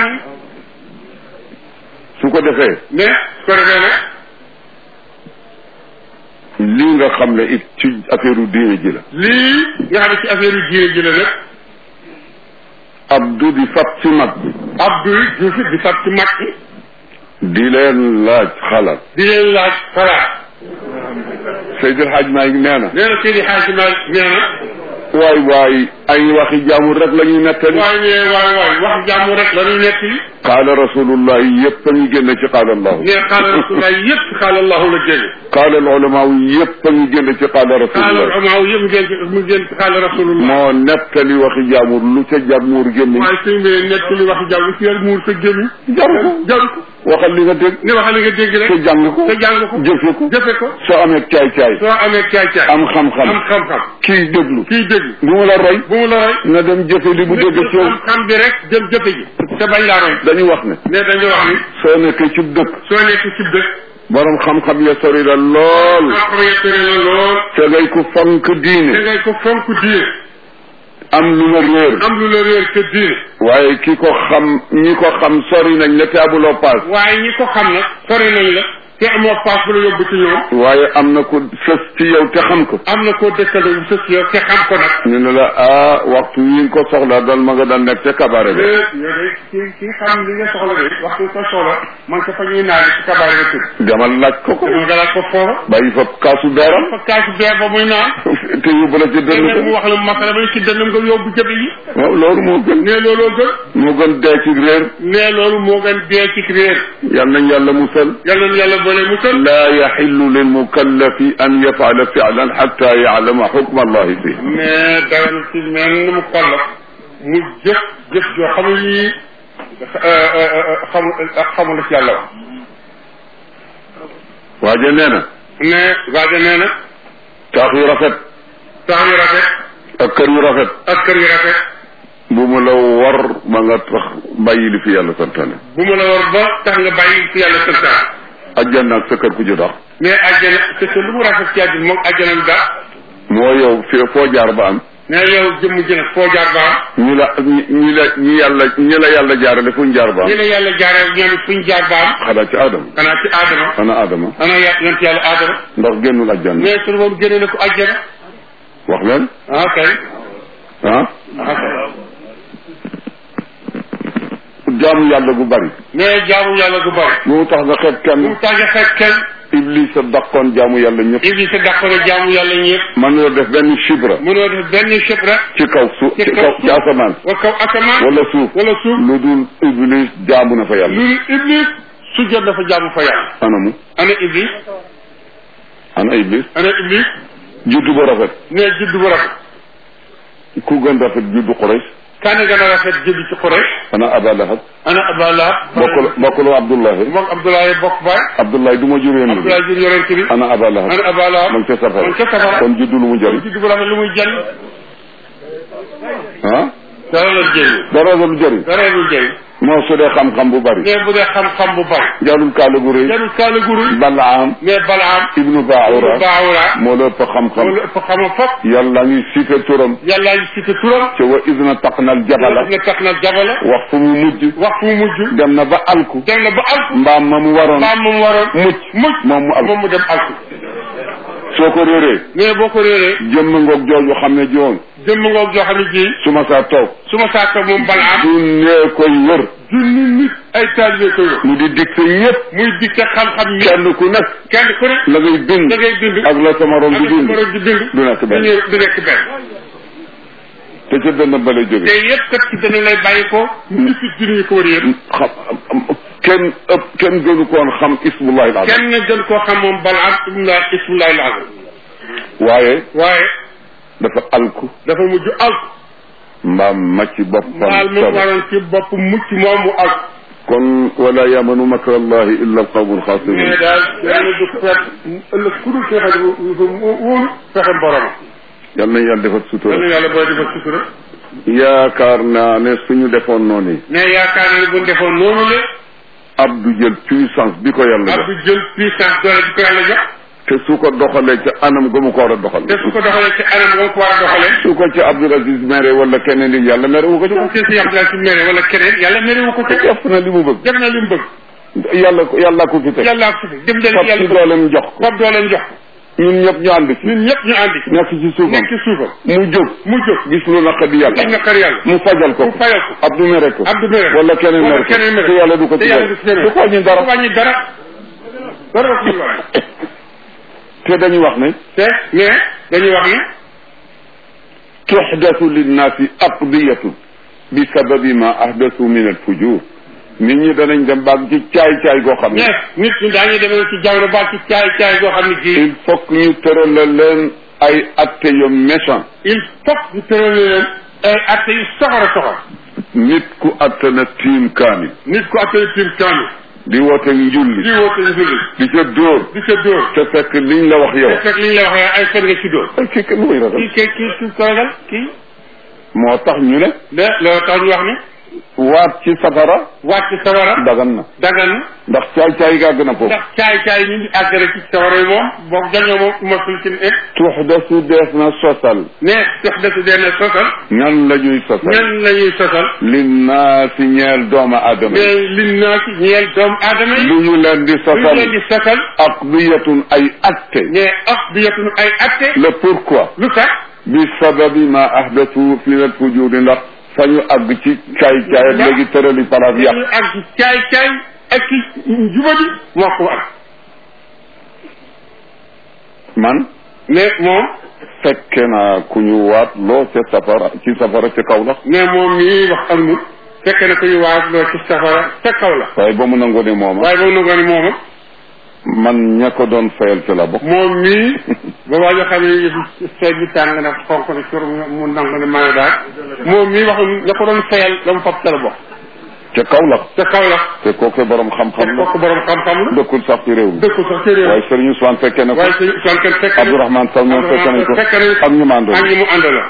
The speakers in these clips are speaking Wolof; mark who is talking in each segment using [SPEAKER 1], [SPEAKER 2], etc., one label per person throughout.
[SPEAKER 1] amiin
[SPEAKER 2] su ko defee
[SPEAKER 1] mais su ko defee nag
[SPEAKER 2] lii nga xam ne it ci affaire u diine ji la
[SPEAKER 1] lii nga xam ne ci affaire yu diine ji la nag
[SPEAKER 2] abdu di fab ci mag bi
[SPEAKER 1] Abdou Diouf di fab ci mag bi
[SPEAKER 2] di leen laaj xalaat
[SPEAKER 1] di leen laaj xalaat
[SPEAKER 2] Seydil Hadj Malick nee na
[SPEAKER 1] nee na Seydi Hadji Malick nee na
[SPEAKER 2] waay waay ay waxi jaamur rek la ñuy nettali
[SPEAKER 1] waay ne waay waay wax jàmm rek la ñuy nekk yi
[SPEAKER 2] qaala rasulullah yëpp a ngi génn ci qaala allahu
[SPEAKER 1] ne xaala rasulullah yëpp ci xaala allahu la génne
[SPEAKER 2] qaala al ulama yëpp a ngi génn ci qaala
[SPEAKER 1] xaala
[SPEAKER 2] rasulullah
[SPEAKER 1] amaaw yëpp ngeen ci mu ngeen ci xaala rasulullah
[SPEAKER 2] moo nettali waxi jaamur lu ca jaamur génn
[SPEAKER 1] waaye suñu mbéyee nekk li wax jàmm ci yàlla muur sa gémmi
[SPEAKER 2] jaru ko
[SPEAKER 1] jaru ko
[SPEAKER 2] waxal li nga dégg
[SPEAKER 1] ne waxal li nga dégg rek
[SPEAKER 2] te jàng ko
[SPEAKER 1] te jàng ko
[SPEAKER 2] jëfe ko
[SPEAKER 1] jëfe ko
[SPEAKER 2] soo amee caay caay
[SPEAKER 1] soo amee caay caay
[SPEAKER 2] am xam-xam
[SPEAKER 1] am xam-xam
[SPEAKER 2] kii déglu
[SPEAKER 1] kii dégg
[SPEAKER 2] bu mu la roy
[SPEAKER 1] bu mu la roy
[SPEAKER 2] na dem jëfe li mu dégg ci yow
[SPEAKER 1] xam bi rek dem jëfe ji te bañ laa roy
[SPEAKER 2] dañu wax ne
[SPEAKER 1] ne dañu wax ni
[SPEAKER 2] soo nekkee ci dëkk
[SPEAKER 1] soo nekk ci dëkk
[SPEAKER 2] borom xam-xam ya sori la lool
[SPEAKER 1] xam yettare la lool
[SPEAKER 2] te ngay ku fonk
[SPEAKER 1] da
[SPEAKER 2] diine
[SPEAKER 1] ngay ko fonk diine
[SPEAKER 2] am lu la réer
[SPEAKER 1] am lu la réer te diine
[SPEAKER 2] waaye ki ko xam ñi ko xam sori nañ la te abuloo paas
[SPEAKER 1] waaye ñi ko xam nag sori nañ la te amoo paas bu la yóbbu ci ñoom
[SPEAKER 2] waaye am na ku sës ci yow te xam ko
[SPEAKER 1] am na koo dëkkandoo bu sës yow te xam ko nag
[SPEAKER 2] ñu ne la ah waxtu yi nga ko soxla dal ma nga daan nekk ca kabaare bi
[SPEAKER 1] yow de ki ki xam li nga soxla de waxtu ko soxla man ko fa ñuy naan ci kabaare nga tëdd
[SPEAKER 2] demal laaj ko ko
[SPEAKER 1] dama nga laaj ko foofa
[SPEAKER 2] bàyyi fa kaasu beeram
[SPEAKER 1] fa kaasu beer ba muy naan
[SPEAKER 2] te yóbbu la ci
[SPEAKER 1] te nag
[SPEAKER 2] dënn
[SPEAKER 1] mu wax la masala ba ci dënnam nga yóbbu jëbe yi
[SPEAKER 2] waaw loolu moo gën
[SPEAKER 1] ne looloo gën
[SPEAKER 2] moo gën dee ci réer
[SPEAKER 1] ne loolu moo gën dee ci réer
[SPEAKER 2] yal nañ yàlla musal
[SPEAKER 1] yàlla na yàlla boole musal
[SPEAKER 2] laa yaxillu lil mukallafi an yafala filan xatta yaclama xukma allahi fi
[SPEAKER 1] mais dara na ci mel mu kollaf mu jëf jëf joo xam ne yii xamul xamul la ci yàlla wax
[SPEAKER 2] waaje nee na
[SPEAKER 1] ne waaja nee na
[SPEAKER 2] taax yu rafet
[SPEAKER 1] tax yu rafet
[SPEAKER 2] ak kër yu rafet
[SPEAKER 1] ak kër yu rafet
[SPEAKER 2] bu mu la war ba nga tax bàyyi li fi yàlla santaane
[SPEAKER 1] bu mu la war ba tax nga bàyyi ci yàlla santaan
[SPEAKER 2] ajjana ak sa kër ku ci dox
[SPEAKER 1] mais àjjana te te lu mu rafet ci àddina moom àjjana bi daa
[SPEAKER 2] moo yow fi foo jaar ba am
[SPEAKER 1] ne yow jëmm ji nag foo jaar ba am
[SPEAKER 2] ñi la ñi ñi la ñi yàlla ñi la yàlla jaarale fu ñu jaar ba am
[SPEAKER 1] ñi la yàlla jaaree ñoom it fuñ jaar ba am
[SPEAKER 2] xanaa ci aadama
[SPEAKER 1] xanaa ci aadama
[SPEAKER 2] xanaa aadama
[SPEAKER 1] xanaa ya yont yàlla aadama
[SPEAKER 2] ndax génnul ajjana
[SPEAKER 1] mais sunu moom génne na ko àjjana
[SPEAKER 2] wax leen
[SPEAKER 1] ah kay
[SPEAKER 2] ah
[SPEAKER 1] ah kay
[SPEAKER 2] jaamu yàlla gu bari
[SPEAKER 1] mais jaamu yàlla gu bari
[SPEAKER 2] bu mu tax nga xeeb
[SPEAKER 1] bu
[SPEAKER 2] kenn
[SPEAKER 1] mu tàgge xeet kenn
[SPEAKER 2] iblis a daqoon jaamu yàlla ñëpp
[SPEAKER 1] iblis a dàqoon jaamu yàlla ñëpp
[SPEAKER 2] mën na def benn chibra
[SPEAKER 1] mënoo def benn chibra
[SPEAKER 2] ci kaw suuf ci kaw ci asamaan
[SPEAKER 1] wa kaw asamaan
[SPEAKER 2] wala suuf
[SPEAKER 1] wala suuf
[SPEAKER 2] lu dul iblis jaamu na fa yàlla
[SPEAKER 1] lu iblis su jot dafa jaamu fa yàlla
[SPEAKER 2] anamu
[SPEAKER 1] ana iblis
[SPEAKER 2] ana iblis
[SPEAKER 1] ana iblis
[SPEAKER 2] juddu ba rafet
[SPEAKER 1] ne judd bu rafet
[SPEAKER 2] ku gën rafet juddu Quraysh
[SPEAKER 1] kan gën a rafet judd ci Quraysh
[SPEAKER 2] ana Aba Lahab
[SPEAKER 1] ana Abdallah
[SPEAKER 2] bokkul bokkul Abdullahi
[SPEAKER 1] moom Abdoulaye bokk baay
[SPEAKER 2] Abdullahi du ma jur yéen
[SPEAKER 1] Abdoulaye jur yonent bi
[SPEAKER 2] ana Aba Lahab
[SPEAKER 1] ana Abdallah
[SPEAKER 2] man ca safara
[SPEAKER 1] man ca safara
[SPEAKER 2] kon juddu lu mu jëriñ
[SPEAKER 1] judd bu rafet lu muy jëriñ
[SPEAKER 2] ah
[SPEAKER 1] dara la jëriñ
[SPEAKER 2] dara lu jëriñ
[SPEAKER 1] dara lu jëriñ
[SPEAKER 2] moo su dee xam-xam bu bari
[SPEAKER 1] mais bu dee xam-xam bu bari
[SPEAKER 2] jarul kaala gu rëy
[SPEAKER 1] jarul kaala guru
[SPEAKER 2] Balaam
[SPEAKER 1] mais Balaam
[SPEAKER 2] ibnu Baawura
[SPEAKER 1] Baawura
[SPEAKER 2] moo la ëpp xam-xam
[SPEAKER 1] loolu ëpp xama fop
[SPEAKER 2] yàlla ngi cité turam
[SPEAKER 1] yàllaa ngi cité turam
[SPEAKER 2] ca wa idna taqnal jabala
[SPEAKER 1] nga tax na jabala
[SPEAKER 2] wax fu mu mujj
[SPEAKER 1] wax fu mu mujj
[SPEAKER 2] dem na ba alku
[SPEAKER 1] dem na ba alku
[SPEAKER 2] mbaam ma mu waroon
[SPEAKER 1] mbaam moom waroon
[SPEAKER 2] mucc
[SPEAKER 1] mucc
[SPEAKER 2] moom mu alku
[SPEAKER 1] moom mu dem alku
[SPEAKER 2] soo ko réeree
[SPEAKER 1] mais boo ko réeree
[SPEAKER 2] jëmm ngoog jooju xam ne joon
[SPEAKER 1] jëmm ngoog joo xam ne ji
[SPEAKER 2] su ma saa toog
[SPEAKER 1] su ma saaka moom Balaam
[SPEAKER 2] du nee koy wër
[SPEAKER 1] junni nit ay taalibe ko yor
[SPEAKER 2] mu di dikk yépp
[SPEAKER 1] muy dikte xam-xam yi
[SPEAKER 2] kenn ku nekk
[SPEAKER 1] kenn ku ne
[SPEAKER 2] la ngay bind
[SPEAKER 1] da ngay bind
[SPEAKER 2] ak la sa morom di
[SPEAKER 1] ak
[SPEAKER 2] bind
[SPEAKER 1] borom di bind
[SPEAKER 2] du nekk benn
[SPEAKER 1] du du nekk benn
[SPEAKER 2] te ca benn bale jóge
[SPEAKER 1] te yëpp kat ci dana lay bàyyi ko nit ci junni yi ko wër yëpp
[SPEAKER 2] xam kenn ëpp kenn gënu koon xam ismullahi al azam
[SPEAKER 1] kenn gën koo xam moom Balaam ibnu ismullahi al-azam
[SPEAKER 2] waaye
[SPEAKER 1] waaye
[SPEAKER 2] dafa alku
[SPEAKER 1] dafa mujj alku
[SPEAKER 2] mbaam ma ci boppam
[SPEAKER 1] mbaal mu
[SPEAKER 2] sobe
[SPEAKER 1] waroon ci bopp mucc moom mu alku
[SPEAKER 2] kon wala yamanu makra allahi illa alqawmu alxaasirun
[SPEAKER 1] mais daal yàlla du fet ëllëg ku dul fexe wóolu fexe borom
[SPEAKER 2] yal nañ yàlla defal sutura
[SPEAKER 1] yàlla yàlla booy defal sutura
[SPEAKER 2] yaakaar naa ne suñu defoon noonu
[SPEAKER 1] mais yaakaar na ne bu ñu defoon noonu la
[SPEAKER 2] ab du jël puissance bi ko yàlla
[SPEAKER 1] ab
[SPEAKER 2] jox
[SPEAKER 1] du jël puissance doole bi ko yàlla jox
[SPEAKER 2] te su ko doxalee ca anam ga mu ko war a doxal
[SPEAKER 1] te su ko doxalee ci anam nga ko war a doxalee
[SPEAKER 2] su ko ci Abdul Aziz mere wala keneen li yàlla mere wu ko ci
[SPEAKER 1] su ko si Abdoulaye si mere wala keneen yàlla mere wu ko te
[SPEAKER 2] def na li mu bëgg
[SPEAKER 1] def na li mu bëgg
[SPEAKER 2] yàlla ko yàlla ko fi teg
[SPEAKER 1] yàlla ko fi dem leen
[SPEAKER 2] fab ci
[SPEAKER 1] yàlla ko
[SPEAKER 2] dooleem jox ko
[SPEAKER 1] fab dooleem jox ko
[SPEAKER 2] ñun ñëpp ñu ànd ci
[SPEAKER 1] ñun ñëpp ñu àndi ci
[SPEAKER 2] nekk ci suufam
[SPEAKER 1] nekk ci suufam
[SPEAKER 2] mu jóg
[SPEAKER 1] mu jóg
[SPEAKER 2] gis lu naqadi yàlla
[SPEAKER 1] gis na kër yàlla
[SPEAKER 2] mu fajal ko
[SPEAKER 1] mu fayal ko
[SPEAKER 2] Abdou mere ko
[SPEAKER 1] Abdou mere ko
[SPEAKER 2] wala keneen
[SPEAKER 1] wala
[SPEAKER 2] mere ko
[SPEAKER 1] keneen mere
[SPEAKER 2] te yàlla du ko
[SPEAKER 1] te
[SPEAKER 2] ci
[SPEAKER 1] yàlla du ci
[SPEAKER 2] def
[SPEAKER 1] mere
[SPEAKER 2] du ko ñu dara
[SPEAKER 1] du wàññi dara dara ko ñu wàññi
[SPEAKER 2] te dañuy wax ne
[SPEAKER 1] te mais dañuy wax ne
[SPEAKER 2] tuxdatu linnaasi aqdiyatu bi sababi ma ahdathu min alfujur nit ñi danañ dem baag ci caay-caay goo xam ne
[SPEAKER 1] mais nit ñi daañuy demee ci jamono ba ci caay caay goo xam ne ji
[SPEAKER 2] il faut que ñu tërala leen ay atte yu méchant
[SPEAKER 1] il faut ñu tëral leen ay atte yu soxor a soxor
[SPEAKER 2] nit ku atte na tiim kaamil
[SPEAKER 1] nit ku appelé tim kaami
[SPEAKER 2] di woote
[SPEAKER 1] di
[SPEAKER 2] njulli
[SPEAKER 1] woote njulli
[SPEAKER 2] di ca dóor
[SPEAKER 1] di sa dóor
[SPEAKER 2] te fekk liñ la wax yow
[SPEAKER 1] te fekk li ñu la waxee ay fen nga ci dóor
[SPEAKER 2] ay kii kenn muy ragal
[SPEAKER 1] kii kii kii kii ko ragal kii
[SPEAKER 2] moo tax ñu ne
[SPEAKER 1] de loolu tax ñu wax ne
[SPEAKER 2] waat ci safara
[SPEAKER 1] wàcc sawara
[SPEAKER 2] dagan na
[SPEAKER 1] dagan na
[SPEAKER 2] ndax caay-caay gàgg na foofu
[SPEAKER 1] ndax caay caay ñu ngi àgg rek ci sawara yi moom boo jañoo moom mosul ci ne
[SPEAKER 2] tuxdasu dees na sosal
[SPEAKER 1] ne dox dëkk dee na sosal
[SPEAKER 2] ñan la ñuy sosal
[SPEAKER 1] ñan la ñuy sosal
[SPEAKER 2] linnaasi ñeel doomu aadama yi
[SPEAKER 1] mais li naa ci ñeel doomu aadama yi
[SPEAKER 2] lu ñu leen di
[SPEAKER 1] lu
[SPEAKER 2] sosal
[SPEAKER 1] leen di sosal
[SPEAKER 2] aqdiyatun ay atte
[SPEAKER 1] mais ak bi yetunu ay atte
[SPEAKER 2] le pourquoi
[SPEAKER 1] lu tax
[SPEAKER 2] bi sababi ma ahdathu fi al fujudi ndax fa ñu àgg ci caay-caay ak léegi tërali palaas yàq
[SPEAKER 1] ñu ak ci caay caay ak ci jubadi moo ko am
[SPEAKER 2] man
[SPEAKER 1] mais moom
[SPEAKER 2] fekke naa ku ñu waat loo ca safara ci safara ca kaw la
[SPEAKER 1] mais moom mii wax am nu fekk na ko ñu waat loo ci safara ca kaw la
[SPEAKER 2] waaye ba mu nangoo ne mooma
[SPEAKER 1] waaye ba mu nangoo ni mooma
[SPEAKER 2] man ña ko doon fayal ci la bokk
[SPEAKER 1] moom mii ba waa joo xam ne yëfi seet bi tàng na xonk na cur mu nangu ne maa daal moom mii wax ña ko doon fayal la mu fab ca la bokk
[SPEAKER 2] ca kaw la
[SPEAKER 1] ca kaw la
[SPEAKER 2] te kooku borom
[SPEAKER 1] te
[SPEAKER 2] xam-xam la
[SPEAKER 1] kooku borom xam-xam la
[SPEAKER 2] dëkkul sax ci réew mi
[SPEAKER 1] dëkku sax ci réew
[SPEAKER 2] waaye Serigne Ousmane fekke na ko
[SPEAKER 1] waaye suñu son kenn fekk
[SPEAKER 2] Abdourahmane Sow ñoom fekke nañ ko
[SPEAKER 1] fekk nañ
[SPEAKER 2] ak ñu màndoon
[SPEAKER 1] ak ñi mu àndal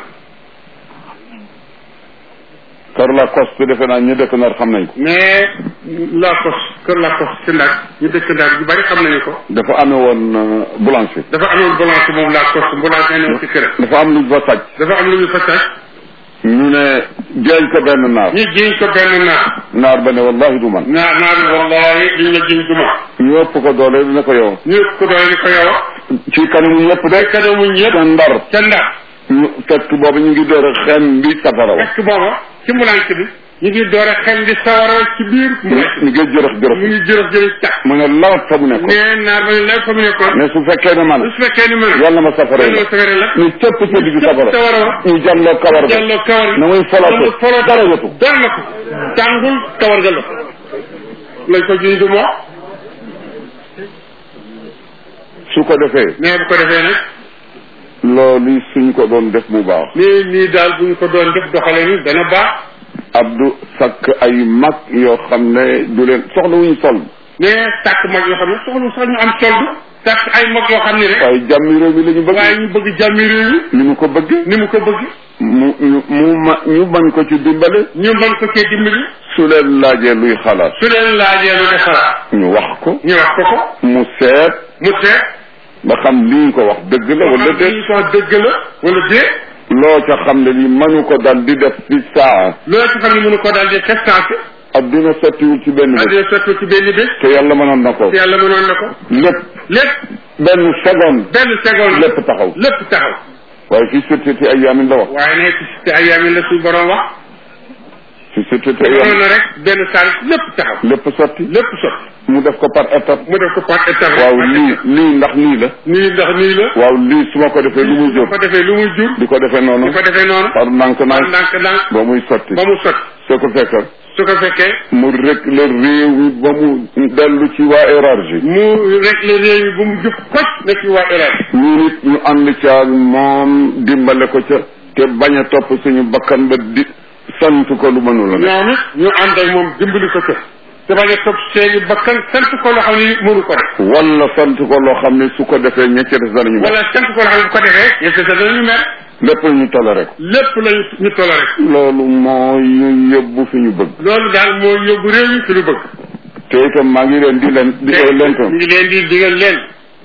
[SPEAKER 2] kër la coste defe naa ñu dëkk nar xam nañ ko
[SPEAKER 1] mais la kos kër la kos ci ndax ñu dëkk ndax yu bari xam nañu ko
[SPEAKER 2] dafa amee woon euh, boulanger
[SPEAKER 1] dafa amoon balance moom la kos balance nee na ci kër
[SPEAKER 2] dafa am luñ fa sàcc
[SPEAKER 1] dafa am lu ñu fa sàcc
[SPEAKER 2] ñu ne jeeñ ko benn naar
[SPEAKER 1] ñu jiñ ko benn naar
[SPEAKER 2] naar ba ne wallahi du man
[SPEAKER 1] naar naar bi wallahi liñ la jiñ du ma
[SPEAKER 2] ñu ëpp ko doole dina ko yow
[SPEAKER 1] ñu ëpp ko doole ni ko yow
[SPEAKER 2] ci kanamu ñëpp de
[SPEAKER 1] kanamu ñëpp
[SPEAKER 2] ca ndar
[SPEAKER 1] ca ndax
[SPEAKER 2] ñu fekk boobu ñu ngi door a xem bi safara wa
[SPEAKER 1] fekk booba ci mbulance bi ñu ngi door a xel di sawara ci biir
[SPEAKER 2] ñu
[SPEAKER 1] mbulance
[SPEAKER 2] ñu ngi jërëx
[SPEAKER 1] mu
[SPEAKER 2] jërëx
[SPEAKER 1] ngi jërëf jërëf càq
[SPEAKER 2] mu ne lawat fa mu nekkoon
[SPEAKER 1] nee naar ba ñu lay fa mu nekkoon
[SPEAKER 2] mais su fekkee ne man
[SPEAKER 1] su fekkee ni mën
[SPEAKER 2] yàlla ma safara
[SPEAKER 1] yàlla
[SPEAKER 2] la
[SPEAKER 1] ma safara la
[SPEAKER 2] ñu cëpp ca digg safara
[SPEAKER 1] sawara wa
[SPEAKER 2] ñu jàlloo kawar ga
[SPEAKER 1] jàlloo kawar gi
[SPEAKER 2] na muy folato
[SPEAKER 1] folo
[SPEAKER 2] dara jotu
[SPEAKER 1] dara na ko tàngul kawar ga la lañ ko jiñ du moo
[SPEAKER 2] su ko defee
[SPEAKER 1] mais bu ko defee nag
[SPEAKER 2] loolu suñ ko doon def mu baax
[SPEAKER 1] nii nii daal bu ñu ko doon def doxale ni dana baax
[SPEAKER 2] Abdou sakk ay mag yoo xam ne du leen soxla wuñu sol
[SPEAKER 1] mais sàkk mag yoo xam ne soxlu sax ñu am soldu sàkk ay mag yoo xam ne rek
[SPEAKER 2] waaye jàmmi réew mi la ñu bëgg
[SPEAKER 1] waaye ñu bëgg jàmmi réew mi
[SPEAKER 2] ni mu ko bëgg
[SPEAKER 1] ni mu ko bëgg
[SPEAKER 2] mu ñu mu ma ñu bañ ko ci dimbale
[SPEAKER 1] ñu mën ko cee dimbali
[SPEAKER 2] su leen laajee luy xalaat
[SPEAKER 1] su leen laajee lu defaraat
[SPEAKER 2] ñu wax ko
[SPEAKER 1] ñu wax ko ko
[SPEAKER 2] mu seet
[SPEAKER 1] mu seet
[SPEAKER 2] ba xam lii ko wax dëgg la wala
[SPEAKER 1] xam
[SPEAKER 2] déet
[SPEAKER 1] li ko dëgg la wala déet
[SPEAKER 2] loo ca xam ne lii mënu ko dal di def ci saa
[SPEAKER 1] loolu ci xam ne mënu ko daal di testance
[SPEAKER 2] adduna sottiwul ci benn bés
[SPEAKER 1] addina sotti ci benn bés
[SPEAKER 2] te yàlla mënoon na ko
[SPEAKER 1] te yàlla mënoon na ko
[SPEAKER 2] lépp
[SPEAKER 1] lépp
[SPEAKER 2] benn seconde
[SPEAKER 1] benn seconde
[SPEAKER 2] lépp taxaw
[SPEAKER 1] lépp taxaw
[SPEAKER 2] waaye fi société ay yaamin la wax
[SPEAKER 1] waaye ne ci te ay yaamin la suñu borom wax
[SPEAKER 2] fi société ay
[SPEAKER 1] mënoon
[SPEAKER 2] yaamin
[SPEAKER 1] na rek benn saal lépp taxaw
[SPEAKER 2] lépp sotti
[SPEAKER 1] lépp sotti
[SPEAKER 2] mu def ko par étape
[SPEAKER 1] mu def ko par étape
[SPEAKER 2] waaw lii lii ndax nii la
[SPEAKER 1] nii ndax nii la
[SPEAKER 2] waaw lii su ma ko defee lu muy
[SPEAKER 1] bu
[SPEAKER 2] jur
[SPEAKER 1] ko defee lu muy jur
[SPEAKER 2] di ko defee noonu
[SPEAKER 1] di ko defee noonu
[SPEAKER 2] par ndànk
[SPEAKER 1] par
[SPEAKER 2] ndànk
[SPEAKER 1] ndànk ndànk
[SPEAKER 2] ba muy sotti
[SPEAKER 1] ba mu sotti
[SPEAKER 2] soo ko fekkal
[SPEAKER 1] su ko fekkee
[SPEAKER 2] mu rek le réew mi ba mu dellu ci waa élargie
[SPEAKER 1] mu rek le réew mi bu mu jub koc na ci waa élève
[SPEAKER 2] ñu nit ñu ànd ca ak moom dimbale ko ca te bañ a topp suñu bakkan ba di sant ko lu mënula ne
[SPEAKER 1] ñoom it ñu ànd ak moom dimbali ko ca te bañ a topp seeni bakkan sant ko loo xam ne mënu ko def
[SPEAKER 2] wala sant ko loo xam ne su ko defee ña ca des danañu mel
[SPEAKER 1] wala sant ko loo xam ne bu ko defee yëf sa danañu mer
[SPEAKER 2] lépp ñu toléré ko
[SPEAKER 1] lépp lañu ñu tola rek
[SPEAKER 2] loolu moo ñu yóbbu fi ñu bëgg
[SPEAKER 1] loolu daal moo yóbbu réew mi fi lu bëgg
[SPEAKER 2] te itam maa ngi leen di leen di
[SPEAKER 1] te
[SPEAKER 2] leen
[SPEAKER 1] ñu ngi leen di digal leen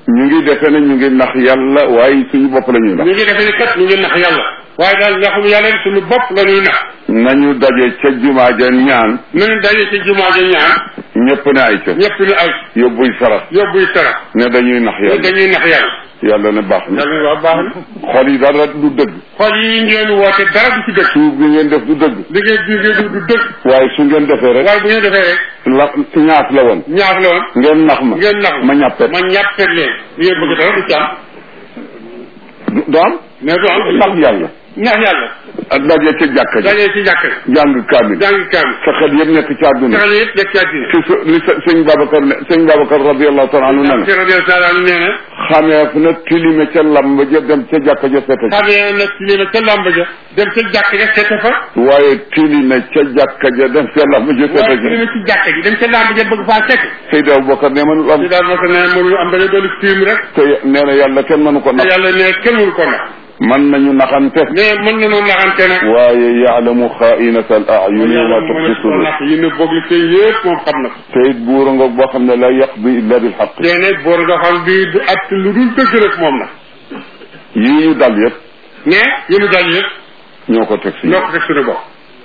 [SPEAKER 2] ñu ngi defe ne ñu ngi nax yàlla waaye suñu bopp la ñuy nax
[SPEAKER 1] ñu ngi defe ni kat ñu ngi nax yàlla waaye daal naxul yàlla ni suñu bopp la ñuy nax
[SPEAKER 2] nañu daje ca jumaa ja ñaan
[SPEAKER 1] nañu daje ci jumaa ja ñaan
[SPEAKER 2] ñëpp ne ay ca
[SPEAKER 1] ñëpp ni ay
[SPEAKER 2] yóbbuy sarax
[SPEAKER 1] yóbbuy sara
[SPEAKER 2] ne dañuy nax
[SPEAKER 1] ñu
[SPEAKER 2] yàlla
[SPEAKER 1] dañuy nax yàlla
[SPEAKER 2] yàlla ne baax na
[SPEAKER 1] yàlla ni waaw baax na
[SPEAKER 2] xol yi dara du dëgg
[SPEAKER 1] xol yi ngeen woote dara du ci dëgg
[SPEAKER 2] suuf bi ngeen def du dëgg
[SPEAKER 1] liggéey bi ngeen du dëgg
[SPEAKER 2] waaye su ngeen defee rek
[SPEAKER 1] waaye bu ngeen defee rek
[SPEAKER 2] la ñaas la woon
[SPEAKER 1] ñaax la woon
[SPEAKER 2] ngeen nax ma
[SPEAKER 1] ngeen nax
[SPEAKER 2] ma ñàppet
[SPEAKER 1] ma ñàppet leen li ngeen bëgg dara du ci am
[SPEAKER 2] du du am
[SPEAKER 1] mais du am
[SPEAKER 2] nax yàlla
[SPEAKER 1] ñaax yàlla
[SPEAKER 2] ak daje ca jàkka ji
[SPEAKER 1] dajee ci jàkk
[SPEAKER 2] jàng kaamil
[SPEAKER 1] jàng kaam
[SPEAKER 2] sa xel yëpp nekk ci àdduna
[SPEAKER 1] saxal yëpp nekk ci àddina
[SPEAKER 2] ci su li sa sëñ Babacar ne sëñ Babacar radiallahu taala anhu ne na
[SPEAKER 1] ci radio taala nee na
[SPEAKER 2] xameef na tilime ca lamb ja dem ca jàkka ja fete
[SPEAKER 1] xamee nag ci lii ca làmb ja dem ca jàkk ja fete fa
[SPEAKER 2] waaye tilime ca jàkka ja dem ca lamb ja
[SPEAKER 1] waaye
[SPEAKER 2] fete
[SPEAKER 1] ci lii ci jàkk ji dem ca làmb ja bëgg faa fekk
[SPEAKER 2] Seydi Aboubacar ne mënul am
[SPEAKER 1] ci daal moo ko ne mënuñu am da ngay doon tiim rek
[SPEAKER 2] te nee na yàlla kenn mënu ko
[SPEAKER 1] te
[SPEAKER 2] nax
[SPEAKER 1] yàlla ne kenn mënu ko nax
[SPEAKER 2] man nañu naxante
[SPEAKER 1] mais mën nañoo naxante nag
[SPEAKER 2] waaye yaalamu xaainata al ayuni wa
[SPEAKER 1] yàlla
[SPEAKER 2] ma
[SPEAKER 1] mën
[SPEAKER 2] tuxfi
[SPEAKER 1] ko
[SPEAKER 2] sudur
[SPEAKER 1] nax yi ne boog li tey yëpp moom xam na ko
[SPEAKER 2] te it buura ngoog boo xam ne la yaqdi illa bil xaq
[SPEAKER 1] te ne boor nga xam bii du at lu dul dëgg rek moom la
[SPEAKER 2] yii ñu dal yëpp
[SPEAKER 1] mais yéen dal yëpp
[SPEAKER 2] ñoo ko teg si
[SPEAKER 1] ñoo ko teg suñu bopp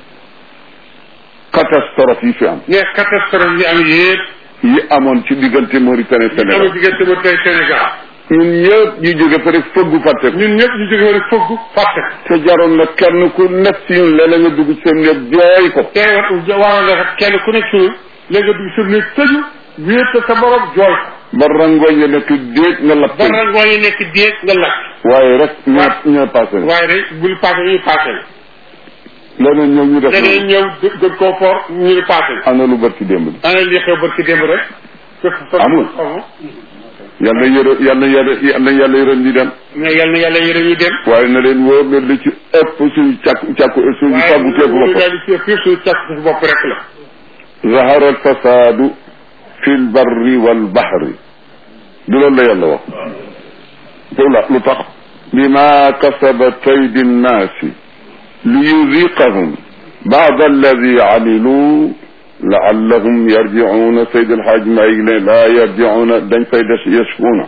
[SPEAKER 2] catastrophe yi fi am
[SPEAKER 1] mais catastrophe yi am yëpp
[SPEAKER 2] yi amoon ci diggante Mauritanie
[SPEAKER 1] amul
[SPEAKER 2] Sénégal
[SPEAKER 1] diggante ba tey Sénégal
[SPEAKER 2] ñun ñëpp ñu jóge fa rek fëggu fàtte ko
[SPEAKER 1] ñun ñëpp ñu jóge woon fëgg fàtte ko
[SPEAKER 2] te jaroon na kenn ku nekk si ñun léeg-léeg nga dugg ci seen néeg jooy ko
[SPEAKER 1] te waroon na kenn ku nekk suñu léegi nga dugg sa néeg tëju wéet sa borom jooy ko
[SPEAKER 2] ba rangooñ ya nekk déeg nga lapp
[SPEAKER 1] ba rangoo yi nekk déeg nga lakk
[SPEAKER 2] waaye rek ñoo ñoo passé na
[SPEAKER 1] waaye rek bul passé ñu passé la
[SPEAKER 2] leneen ñëw ñu def
[SPEAKER 1] leneen
[SPEAKER 2] noonu.
[SPEAKER 1] ñëw gën koo for ñu ni passé la
[SPEAKER 2] ana lu bër ci démb bi
[SPEAKER 1] ana li xew barki démb rek
[SPEAKER 2] Amul. yàlla yërë yàlla yàlla yàlla yàlla yërëm ñi dem
[SPEAKER 1] mais yal na yàlla yërëm ñu dem
[SPEAKER 2] waaye na leen wóor ne li ci ëpp suñu càkku càkku suñu
[SPEAKER 1] waaye
[SPEAKER 2] fàggu teeku
[SPEAKER 1] ñu
[SPEAKER 2] bopp
[SPEAKER 1] daal di ci fii suñu càkk sa bopp rek la
[SPEAKER 2] zahara al fasadu fi l barri wal bahri du loolu la yàlla wax pour la lu tax bima kasabat aydi nnaasi liyuziqahum baada alladi amilu laallahum yarjicuuna sayd alxaaj maay ne laa yarjicuuna dañ fay des yashfuuna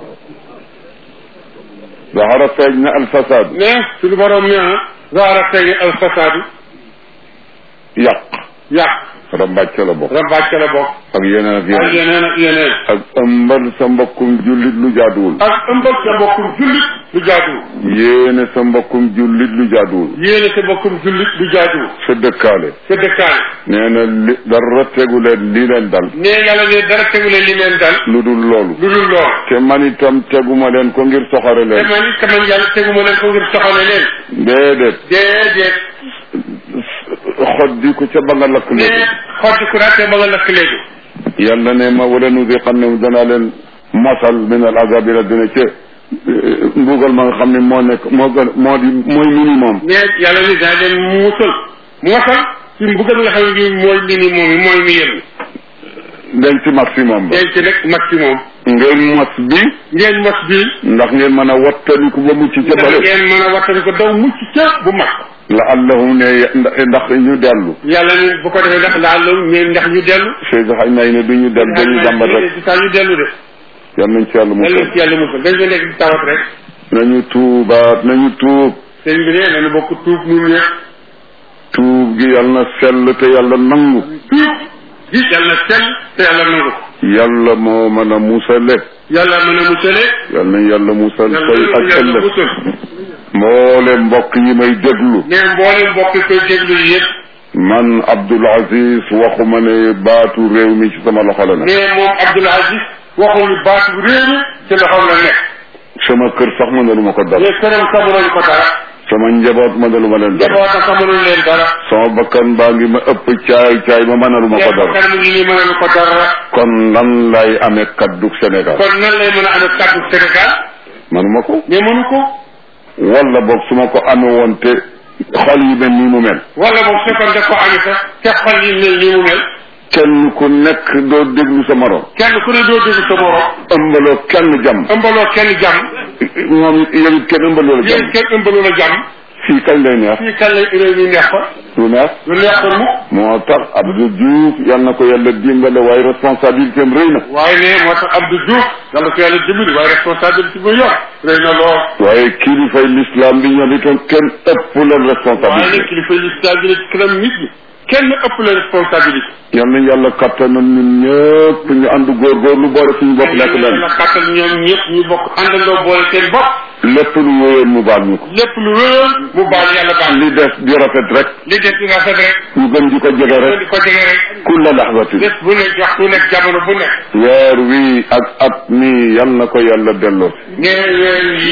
[SPEAKER 2] zahara feeñ na alfasad
[SPEAKER 1] mais suñu borom nee na zaara tey al fasaadu
[SPEAKER 2] yàq
[SPEAKER 1] yàq
[SPEAKER 2] rambaaj ca la bokk
[SPEAKER 1] rambaaj ca la bokk
[SPEAKER 2] ak yeneen ak
[SPEAKER 1] ak
[SPEAKER 2] yeneen
[SPEAKER 1] yeneen ak yeneen
[SPEAKER 2] ak ëmbal sa mbokkum jullit lu jaaduwul
[SPEAKER 1] ak ëmbal sa mbokkum jullit lu jaaduwul
[SPEAKER 2] yéene sa mbokkum jullit lu jaaduwul
[SPEAKER 1] yéene sa mbokkum jullit lu jaaduwul
[SPEAKER 2] sa dëkkaale
[SPEAKER 1] sa dëkkaale
[SPEAKER 2] nee na li dara tegu leen li leen dal
[SPEAKER 1] ne yàlla ne dara tegule li leen dal
[SPEAKER 2] lu dul loolu
[SPEAKER 1] lu dul lool
[SPEAKER 2] te man itam teguma leen ko ngir soxare
[SPEAKER 1] te
[SPEAKER 2] leen
[SPEAKER 1] man it kaman yàlla teguma leen ko ngir soxale leen
[SPEAKER 2] déedéet
[SPEAKER 1] déedéet
[SPEAKER 2] xoddi ko ca ba nga lakk
[SPEAKER 1] ne
[SPEAKER 2] léegi
[SPEAKER 1] xotti ku raate ba nga lakk léegi
[SPEAKER 2] yàlla ne ma wala nu di xam ne danaa leen mosal min al azabi la dina ca mbugal ma nga xam ne moo nekk moo gën moo di mooy minimum
[SPEAKER 1] ne yàlla ni daa leen muusal muusal ci mbugal nga xam ne mooy li ni moom yi mooy mi yem
[SPEAKER 2] dañ ci maximum ba
[SPEAKER 1] denc rek maximum
[SPEAKER 2] ngeen mos bi
[SPEAKER 1] ngeen mos bii
[SPEAKER 2] ndax ngeen mën a wattaliku ba mucc ca
[SPEAKER 1] ndax
[SPEAKER 2] bale
[SPEAKER 1] ngeen mën a wattani ko daw mucc ca bu mag
[SPEAKER 2] la allahum ne ndax ñu dellu
[SPEAKER 1] yàlla ni bu ko defee ndax laal loolu mais ndax ñu dellu
[SPEAKER 2] Cheikh xaj nay ne du ñu dem dañu jàmbat rek
[SPEAKER 1] di saa ñu dellu de
[SPEAKER 2] yal nañ ci yàlla
[SPEAKER 1] yàlla
[SPEAKER 2] musal
[SPEAKER 1] ci yàlla musal dañ fa nekk di tawat rek
[SPEAKER 2] nañu tuubaat nañu tuub
[SPEAKER 1] sëñ bi ne nañu bokk tuub nun ñëpp
[SPEAKER 2] tuub gi yal na sell te yàlla nangu
[SPEAKER 1] tuub gi yàlla na sell te yàlla nangu ko
[SPEAKER 2] yàlla moo mën a musale
[SPEAKER 1] yàlla mën a musale
[SPEAKER 2] yal nañ yàlla musal
[SPEAKER 1] yàlla
[SPEAKER 2] tey ak
[SPEAKER 1] yàlla
[SPEAKER 2] ëllëg
[SPEAKER 1] musal
[SPEAKER 2] mboole mbokk yi may déglu
[SPEAKER 1] ne mboolem mbokk koy déglu yi yëpp
[SPEAKER 2] man Abdoul Aziz waxuma ne baatu réew mi ci sama loxo la ne
[SPEAKER 1] ne moom Abdoul Aziz waxul ni baatu réew mi ci loxoom la nekk
[SPEAKER 2] sama kër sax mënaluma ko dara
[SPEAKER 1] ne këram xamuloon ko dara
[SPEAKER 2] sama njaboot mënaluma leen dara
[SPEAKER 1] njabootam xamuloon leen dara
[SPEAKER 2] sama bakkan baa ngi ma ëpp caay caay ma mënaluma ko
[SPEAKER 1] ne
[SPEAKER 2] dara
[SPEAKER 1] bakkan mu ngi nii mënalu ko dara
[SPEAKER 2] kon lan lay amee kaddu Sénégal
[SPEAKER 1] kon nan lay mën a amee kàddu Sénégal
[SPEAKER 2] manuma ko
[SPEAKER 1] mais mënu ko
[SPEAKER 2] wala boog su ma ko amee woon te xol yi mel nii mu mel
[SPEAKER 1] wala boog su fekkoon daf ko amee sax te xol yi mel nii mu mel
[SPEAKER 2] kenn ku nekk doo déglu sa morom
[SPEAKER 1] kenn ku ne doo déglu sa morom
[SPEAKER 2] ëmbaloo kenn jàmm
[SPEAKER 1] ëmbaloo kenn jàmm
[SPEAKER 2] moom yow it kenn ëmbaloo la
[SPEAKER 1] yéen
[SPEAKER 2] jàmm
[SPEAKER 1] kenn ëmbaloo la jàmm
[SPEAKER 2] fii kañ lay neex
[SPEAKER 1] fii kan lay réew mi neex fa
[SPEAKER 2] lu neex
[SPEAKER 1] lu neex ko mu
[SPEAKER 2] moo tax Abdou Diouf yal na ko yàlla dimbale waaye responsabilité am rëy na
[SPEAKER 1] waaye ne moo tax Abdou Diouf yàlla ko yàlla dimbali waaye responsabilité bu yor rëy na lool
[SPEAKER 2] waaye kilifay l'islam bi ñoom itam kenn ëpp leen
[SPEAKER 1] waaye ne
[SPEAKER 2] responsabilité
[SPEAKER 1] kilifa yi stabilité ci kanam nit ñi kenn ëpp la responsabilité
[SPEAKER 2] yal na yàlla kattanal ñun ñëpp ñu ànd góorgóorlu boole suñu bopp nekk benn
[SPEAKER 1] la kàttal ñoom ñëpp ñu bokk àndandoo boole seen bopp
[SPEAKER 2] lépp lu wéyoon mu baal ñu ko
[SPEAKER 1] lépp lu wéyoon mu baal yàlla baal
[SPEAKER 2] li des di rafet rek
[SPEAKER 1] li des di rafet rek
[SPEAKER 2] ñu gën di ko jege
[SPEAKER 1] di
[SPEAKER 2] rek
[SPEAKER 1] ko jege rek
[SPEAKER 2] kulla laxzatin
[SPEAKER 1] bés bu nekk jox bu nekk jamono bu nekk
[SPEAKER 2] weer wi ak at mi yal na ko yàlla delloo
[SPEAKER 1] ne weer yi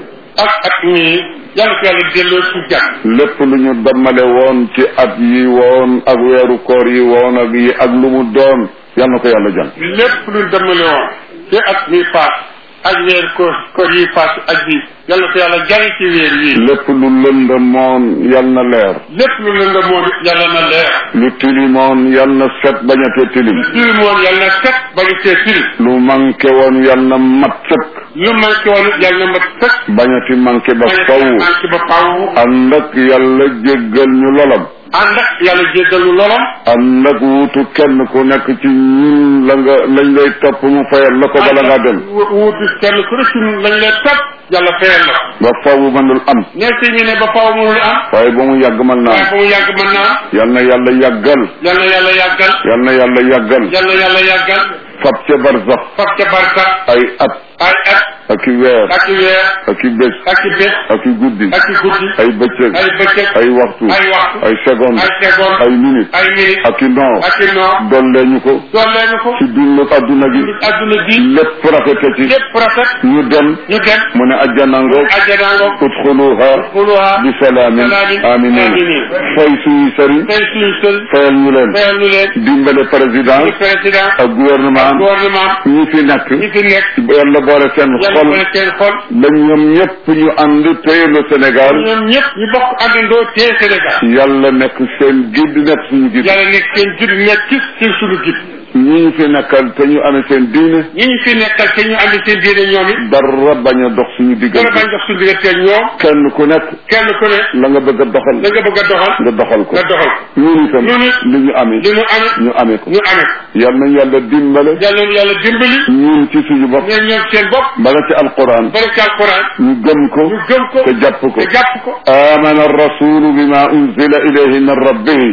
[SPEAKER 1] ak at mii yàlla ko yàlla delloo ci jàmm
[SPEAKER 2] lépp lu ñu dammale woon ci at yi woon ak weeru koor yi woon ak yi ak lu mu doon yal na ko yàlla jàng
[SPEAKER 1] lépp lu demale woon ci at mi paas ak weer ko koor yi paas ak bi yàlla ko yàlla jàng ci weer yi
[SPEAKER 2] lépp lu lëndëmoon yal na leer
[SPEAKER 1] lépp lu lëndëm moom yàlla na leer
[SPEAKER 2] lu tilimoon yal na set bañatee tilim
[SPEAKER 1] tilim woon yàlla na set ba ñu see tilim
[SPEAKER 2] lu manqué woon yal na mat sëkk
[SPEAKER 1] lu manqué woon yàlla na mat sëkk
[SPEAKER 2] bañati manqué ba
[SPEAKER 1] ba ñu
[SPEAKER 2] faw
[SPEAKER 1] manqué ba faw
[SPEAKER 2] ànd ak yàlla jéggal ñu lolam
[SPEAKER 1] ànd ak yàlla jéggalu lolam
[SPEAKER 2] ànd ak wuutu kenn ku nekk ci ñun la nga lañ lay topp mu fayal la ko bala ngaa dem
[SPEAKER 1] wu- wuutu kenn ku ne ci lañ leen topp yàlla fayal la ko
[SPEAKER 2] ba faw mënul am
[SPEAKER 1] ne si ñu ne ba faw mënul am
[SPEAKER 2] waaye ba mu yàgg mën naa
[SPEAKER 1] waaye
[SPEAKER 2] am
[SPEAKER 1] ba mu yàgg mën naa am
[SPEAKER 2] yal na yàlla yàggal
[SPEAKER 1] yàlla yàlla yàggal
[SPEAKER 2] yal na yàlla yàggal
[SPEAKER 1] yàlla yàlla yàggal
[SPEAKER 2] fab ca barsax
[SPEAKER 1] fab ca barka
[SPEAKER 2] ay at
[SPEAKER 1] ay at
[SPEAKER 2] ak i weer
[SPEAKER 1] ak i weer
[SPEAKER 2] ak i bés
[SPEAKER 1] ak i bés
[SPEAKER 2] ak i guddi
[SPEAKER 1] ak i guddi
[SPEAKER 2] ay bëccëg
[SPEAKER 1] ay bëccëg
[SPEAKER 2] ay waxtu
[SPEAKER 1] ay waxtu
[SPEAKER 2] ay seconde
[SPEAKER 1] ay seconde
[SPEAKER 2] ay minute
[SPEAKER 1] ay minute
[SPEAKER 2] ak i noor
[SPEAKER 1] ak i noor
[SPEAKER 2] dollee ñu ko
[SPEAKER 1] dollee ñu ko
[SPEAKER 2] ci dundu adduna gi
[SPEAKER 1] adduna bi
[SPEAKER 2] lépp rafete ci
[SPEAKER 1] lépp rafet
[SPEAKER 2] ñu dem
[SPEAKER 1] ñu dem
[SPEAKER 2] mu ne ajjanango
[SPEAKER 1] ajjanaango
[SPEAKER 2] udxuluha
[SPEAKER 1] xuluha
[SPEAKER 2] bi salaamin
[SPEAKER 1] salaamin
[SPEAKER 2] aminin
[SPEAKER 1] aminin.
[SPEAKER 2] fay suñu sëriñ
[SPEAKER 1] tey suñu sël
[SPEAKER 2] fayal ñu leen
[SPEAKER 1] fayal ñu leen
[SPEAKER 2] dimbale président
[SPEAKER 1] ñu président
[SPEAKER 2] ak gouvernement
[SPEAKER 1] gouvernement
[SPEAKER 2] ñi fi nekk
[SPEAKER 1] ñi fi nekk
[SPEAKER 2] yàlla boole seen
[SPEAKER 1] yàlla
[SPEAKER 2] xol
[SPEAKER 1] boole seen xol
[SPEAKER 2] ba ñoom ñëpp ñu ànd téye le Sénégal
[SPEAKER 1] ñoom ñëpp ñu bokk àndandoo tee Sénégal
[SPEAKER 2] yàlla nekk seen guide nekk suñu guide
[SPEAKER 1] yàlla nekk seen jud nekk ci seen suñu gid
[SPEAKER 2] ñi ñu fi nekkal te ñu amee seen diine
[SPEAKER 1] ñi ñu fi nekkal te ñu andi seen diine ñoom it
[SPEAKER 2] dara bañ a dox suñu
[SPEAKER 1] dara
[SPEAKER 2] diggante
[SPEAKER 1] bañ dox suñu diggante ñoom
[SPEAKER 2] kenn ku nekk
[SPEAKER 1] kenn ku ne
[SPEAKER 2] la nga bëgg a doxal
[SPEAKER 1] la nga bëgg a doxal
[SPEAKER 2] nga doxal ko
[SPEAKER 1] nga doxal
[SPEAKER 2] ñun itam
[SPEAKER 1] ñun it
[SPEAKER 2] li ñu amee
[SPEAKER 1] li ñu amee
[SPEAKER 2] ñu amee ko
[SPEAKER 1] ñu amee ko
[SPEAKER 2] yal nañ yàlla dimbale
[SPEAKER 1] yàlla yàlla dimbali
[SPEAKER 2] ñun ci suñu bopp
[SPEAKER 1] ñoom ñoom seen bopp
[SPEAKER 2] bala ci alquran
[SPEAKER 1] bari ci alquran
[SPEAKER 2] ñu gëm ko
[SPEAKER 1] ñu gëm ko
[SPEAKER 2] te jàpp ko
[SPEAKER 1] te jàpp ko
[SPEAKER 2] آمن الرسول بما أنزل إليه من ربه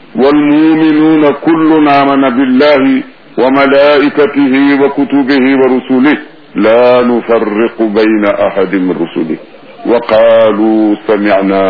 [SPEAKER 2] والمؤمنون كل آمن بالله وملائكته وكتبه ورسله لا نفرق بين أحد من رسله وقالوا سمعنا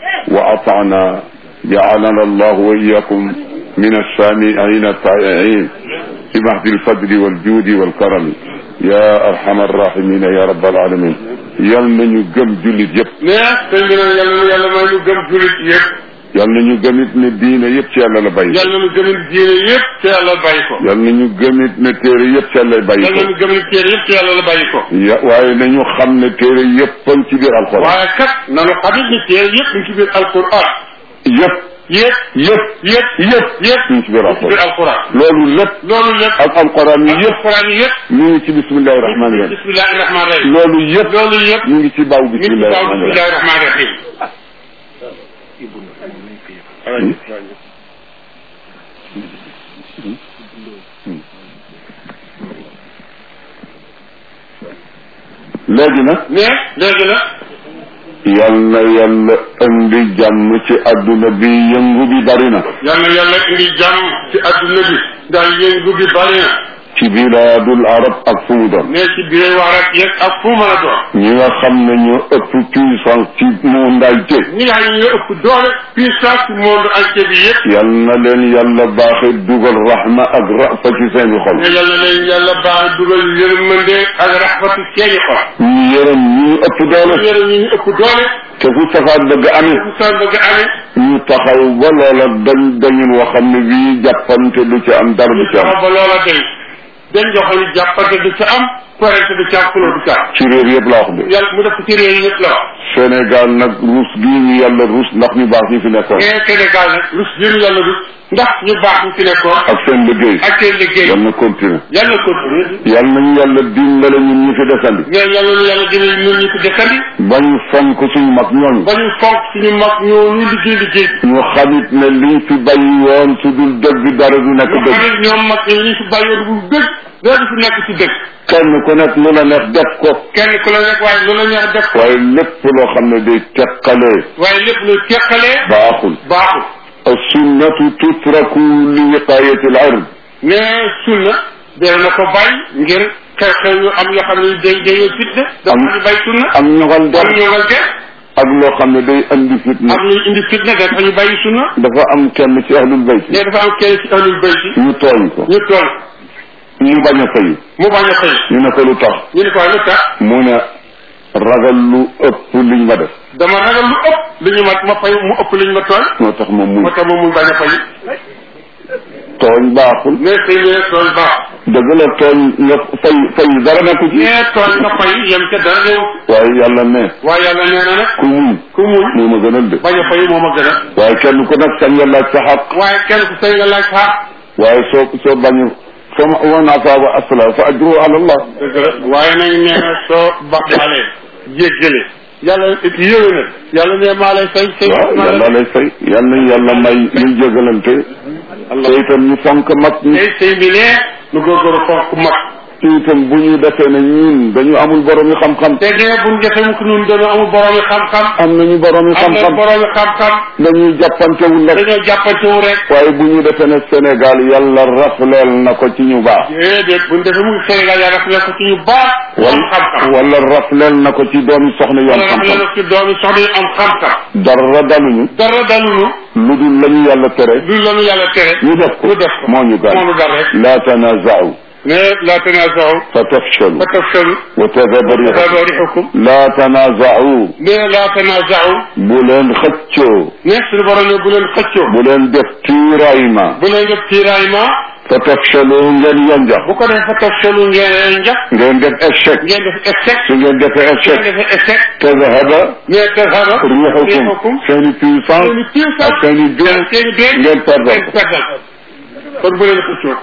[SPEAKER 2] وأطعنا جعلنا الله وإياكم من السامعين الطائعين بمهد الفضل والجود والكرم يا أرحم الراحمين يا رب العالمين يل نيو گم جوليت ييب
[SPEAKER 1] mais sëñ bi nag yàlla na yàlla may ñu gëm julit yëpp
[SPEAKER 2] yal na ñu gëmit ne diine yëpp ci yàlla la bàyyi ko
[SPEAKER 1] yàlla na gëmin diine yëpp te yàlla bàyyi ko
[SPEAKER 2] yal na ñu gëmit ne téere yëpp ci yàlla bàyyi
[SPEAKER 1] yàlla
[SPEAKER 2] ko
[SPEAKER 1] na gëmin téere yëpp te yàlla la bàyyi ko
[SPEAKER 2] ya waaye nañu xam ne téere yëpp a ngi ci biir alxuraan
[SPEAKER 1] waaye kat nanu xamit ni téere yëpp ñu ci biir alquran
[SPEAKER 2] yëpp
[SPEAKER 1] yëpp
[SPEAKER 2] yëpp
[SPEAKER 1] yëpp
[SPEAKER 2] yëpp
[SPEAKER 1] yëpp
[SPEAKER 2] ñu ngi ci biir
[SPEAKER 1] ñu ci biir
[SPEAKER 2] alxuraan
[SPEAKER 1] alquran
[SPEAKER 2] loolu lépp
[SPEAKER 1] loolu lépp
[SPEAKER 2] ak alxuraan yi yëpp
[SPEAKER 1] alquran yi yëpp
[SPEAKER 2] ñu ngi ci bismillahi rahmaani rahim
[SPEAKER 1] bismillahi rahmaani rahim
[SPEAKER 2] loolu yëpp
[SPEAKER 1] loolu yëpp
[SPEAKER 2] ñu ngi ci baaw
[SPEAKER 1] ñu ngi ci
[SPEAKER 2] bismillahi
[SPEAKER 1] baaw
[SPEAKER 2] rahmaani rahim
[SPEAKER 1] bismillahi rahmaani rahim
[SPEAKER 2] léegi nag
[SPEAKER 1] mais léegi nag
[SPEAKER 2] yal na yàlla indi jàmm ci adduna bi yëngu bi bari na
[SPEAKER 1] yàlla yàlla indi jàmm ci adduna bi ndax yëngu bi bari na
[SPEAKER 2] ci bilaadul arab ak fu mu doon
[SPEAKER 1] mais ci biir wax rek yëg ak fu mën a doon
[SPEAKER 2] ñi nga xam ne ñoo ëpp puissance ci mondialité
[SPEAKER 1] ñi nga xam ne ñoo ëpp doole puissance ci monde entier bi yëpp
[SPEAKER 2] yal na leen yàlla baaxe dugal rahma ak rafa ci seeni xol
[SPEAKER 1] mais yàlla leen yàlla baax dugal yërmande ak raxmatu seeni xol
[SPEAKER 2] ñu yërëm ñi ëpp doole
[SPEAKER 1] yërëm ñi ñu ëpp doole
[SPEAKER 2] te fu safaat bëgg amee
[SPEAKER 1] bu sa bëgg amee
[SPEAKER 2] ñu taxaw ba loola dañ dañun woo xam ne bii jàppante du ci am dara du ci am
[SPEAKER 1] taxaw ba loola day dañ joxe ni jàppante du ca am korente du ca am kuloo du ca am
[SPEAKER 2] ci réew yëpp laa wax de
[SPEAKER 1] yàlla mu def ko ci réew yi yëpp la wax
[SPEAKER 2] Sénégal nag ruus gii ñu yàlla ruus ndax ñu baax ñi fi nekkoon
[SPEAKER 1] mais Sénégal nag rus jëru yàlla rus ndax ñu baax ñu fi nekkoon
[SPEAKER 2] ak seen liggéey
[SPEAKER 1] ak seen liggéey
[SPEAKER 2] yal na continuer
[SPEAKER 1] yàlla continuer
[SPEAKER 2] yal nañu yàlla dimbale ñun ñu fi desandi
[SPEAKER 1] mais yàlla na yàlla dina ñun ñu fi desandi
[SPEAKER 2] bañ fonk suñu mag ñooñu
[SPEAKER 1] ba ñu fonk suñu mag ñoo ñu liggéey liggéey
[SPEAKER 2] ñu xamit ne liñ fi bàyyi woon su dul dëgg dara du nekk
[SPEAKER 1] ñu
[SPEAKER 2] dëgg
[SPEAKER 1] xam ne ñoom mag ñi ñu fi bàyyoon bu dëgg dara du fi nekk ci dëgg
[SPEAKER 2] kenn ku nekk lu la neex def ko
[SPEAKER 1] kenn ku la nekk waaye lu la neex def ko
[SPEAKER 2] waaye lépp loo xam ne day teqalee
[SPEAKER 1] waaye lépp lu teqalee
[SPEAKER 2] baaxul
[SPEAKER 1] baaxul
[SPEAKER 2] السنة تترك لوقاية العرض
[SPEAKER 1] mais sunna dee na ko bàyyi ngir xew-xew yu am yoo xam ne day day fitna dafa ñu bàyyi sunna
[SPEAKER 2] ak ñogal
[SPEAKER 1] am
[SPEAKER 2] der
[SPEAKER 1] ñogal der
[SPEAKER 2] ak loo xam ne day andi fitna
[SPEAKER 1] am luy indi fitna dafa ñu bàyyi sunna
[SPEAKER 2] dafa am kenn ci ahlul bayt
[SPEAKER 1] mais dafa am kenn ci ahlul bayti
[SPEAKER 2] ñu tooñ ko
[SPEAKER 1] ñu toll
[SPEAKER 2] ñu bañ a fay
[SPEAKER 1] mu bañ a fay
[SPEAKER 2] ñu ne ko lu tax
[SPEAKER 1] ñu ne ko lu tax
[SPEAKER 2] mu ne ragal lu ëpp liñ ma def
[SPEAKER 1] dama ragal lu ëpp li ñu ma ma fay mu ëpp li ñu ma tooñ
[SPEAKER 2] moo tax moom
[SPEAKER 1] moo
[SPEAKER 2] muy
[SPEAKER 1] tax moom mu bañ a fay
[SPEAKER 2] tooñ baaxul
[SPEAKER 1] mais tey ñu ne tooñ baax
[SPEAKER 2] dëgg la tooñ nga fay fay dara nekku ci
[SPEAKER 1] mais tooñ nga fay yem ca dara néew
[SPEAKER 2] waaye yàlla ne
[SPEAKER 1] waaye yàlla nee na nag
[SPEAKER 2] ku muñ
[SPEAKER 1] ku muñ
[SPEAKER 2] moo ma gënal de
[SPEAKER 1] bañ a fay moo ma gën a
[SPEAKER 2] waaye kenn ku nekk sañ nga laaj sa xaq
[SPEAKER 1] waaye kenn ku say nga laaj xaar
[SPEAKER 2] waaye soo soo bañu fa ma wa nafa wa asla fa ajruhu ala allah
[SPEAKER 1] dëgg la waaye nag nee na soo baxalee jéggale yàlla it yëwé na yàlla ne maa lay fay say
[SPEAKER 2] waaw
[SPEAKER 1] maa
[SPEAKER 2] yàlla
[SPEAKER 1] lay
[SPEAKER 2] lay fay yal nañ yàlla may ñu jégalante te itam ñu fonk mag ñi
[SPEAKER 1] tey sëy bi ne nu góorgóorlu fonk mag
[SPEAKER 2] te itam bu ñu defee ne ñun dañu amul borom yi xam-xam
[SPEAKER 1] te dee buñ defee mukk nun dañoo amul boroomi xam-xam
[SPEAKER 2] am nañu borom yi
[SPEAKER 1] am na
[SPEAKER 2] xam-xam
[SPEAKER 1] boroomi xam-xam
[SPEAKER 2] dañuy jàppantewul rek
[SPEAKER 1] dañoo jàppantewu rek
[SPEAKER 2] waaye bu ñu defee ne Sénégal yàlla rafleel na ko ci ñu baax
[SPEAKER 1] déedéet buñ defee mukk Sénégal yaa rafetlu ko ci ñu baax am xam-xam
[SPEAKER 2] wala rafleel na ko ci doomi soxna yu am
[SPEAKER 1] wala rafetlu
[SPEAKER 2] xam-xam
[SPEAKER 1] ko ci doomi soxna yu am xam-xam
[SPEAKER 2] dara daluñu
[SPEAKER 1] dara dalunu
[SPEAKER 2] lu dul la ñu yàlla tere
[SPEAKER 1] du lanu yàlla tere
[SPEAKER 2] ñu def ko
[SPEAKER 1] ñu def ko
[SPEAKER 2] moo ñu
[SPEAKER 1] moo
[SPEAKER 2] gaañ
[SPEAKER 1] nu dal rek
[SPEAKER 2] laa tanaza'u
[SPEAKER 1] mais la tanaza'u
[SPEAKER 2] fa tafshalu
[SPEAKER 1] fa tafshalu
[SPEAKER 2] wa tadhaba rihukum
[SPEAKER 1] tadhaba rihukum
[SPEAKER 2] laa tanaza'u
[SPEAKER 1] mais la tanaza'u
[SPEAKER 2] bu leen xëccoo
[SPEAKER 1] mais suñu borom ne bu leen xëccoo
[SPEAKER 2] bu leen def tiraillement
[SPEAKER 1] bu leen def tiraillement
[SPEAKER 2] fa tafshalu ngeen yanjax
[SPEAKER 1] bu ko defee fa tafshalu ngeen njax
[SPEAKER 2] ngeen def échec
[SPEAKER 1] ngeen def échec
[SPEAKER 2] su ngeen defee
[SPEAKER 1] ngeen
[SPEAKER 2] échec
[SPEAKER 1] defee échec
[SPEAKER 2] tadhaba
[SPEAKER 1] mais tadhaba
[SPEAKER 2] rihukum seen i puissance
[SPEAKER 1] seeni puissance
[SPEAKER 2] ak seen i bien
[SPEAKER 1] seeni bien
[SPEAKER 2] ngeen perdal
[SPEAKER 1] ngeen perdal kon bu leen xëccoo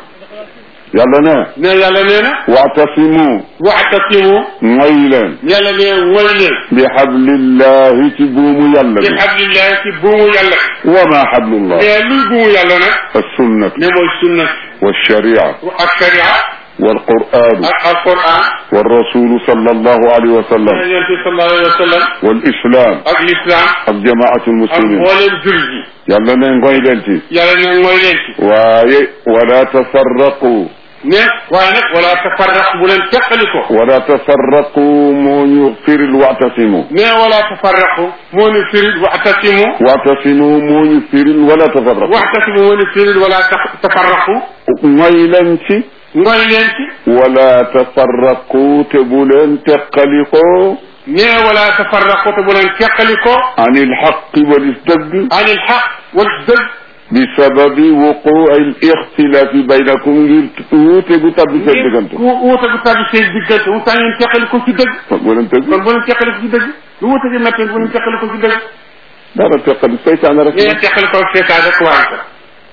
[SPEAKER 2] yàlla ne
[SPEAKER 1] ne yàlla nee na
[SPEAKER 2] waatasimu
[SPEAKER 1] waxtasimu
[SPEAKER 2] ngoy leen
[SPEAKER 1] yàlla ne woy leen
[SPEAKER 2] bi hablillahi ci buumu yàlla
[SPEAKER 1] bi
[SPEAKER 2] bi
[SPEAKER 1] hablillahi ci buumu yàlla
[SPEAKER 2] wa ma hablullah
[SPEAKER 1] mais luy buumu yàlla nag
[SPEAKER 2] السنة
[SPEAKER 1] ne mooy sunna
[SPEAKER 2] والشريعة
[SPEAKER 1] ak sharia
[SPEAKER 2] والقرآن
[SPEAKER 1] ak alquran
[SPEAKER 2] والرسول صلى الله عليه وسلم
[SPEAKER 1] yonent bi sallallahu alayhi wa sallam
[SPEAKER 2] والإسلام
[SPEAKER 1] ak l'islam
[SPEAKER 2] ak جماعة
[SPEAKER 1] ak
[SPEAKER 2] المسلمين
[SPEAKER 1] mbooleem jullit yi
[SPEAKER 2] yàlla ne ngoy leen ci
[SPEAKER 1] yàlla ne mooy leen ci
[SPEAKER 2] waaye wala tafarraqu
[SPEAKER 1] ne waaye nag wala tafarraq bu leen teqali ko
[SPEAKER 2] wala tafarraqu moo ñu firil wa'tasimu
[SPEAKER 1] ne wala tafarraqu moo ni firil waxtasimu
[SPEAKER 2] wa'tasimu moo ñu firil wala tafarraqu
[SPEAKER 1] waxtasimu moo ni firil wala ta- tafarraqu
[SPEAKER 2] ngoy leen ci
[SPEAKER 1] ngoy leen ci
[SPEAKER 2] wala tafarraqu te bu leen teqalikoo
[SPEAKER 1] ne wala tafarraqu te bu leen teqali ko
[SPEAKER 2] anil xaqi walis dëgg
[SPEAKER 1] anil xaq wal dëgg
[SPEAKER 2] bi sababi wuquu al ixtilaafi baynakum ngir wuute gu tabbi seen diggante
[SPEAKER 1] ku wuute gu tabbi seen diggante mu tax ngeen teqali ko ci dëgg
[SPEAKER 2] kon bu leen tëgg
[SPEAKER 1] kon bu leen teqali ko ci dëgg lu wuute gi métti bu leen teqali ko ci dëgg
[SPEAKER 2] dara teqali seytaane rek
[SPEAKER 1] ngeen teqali ko seetaan rek waaye ko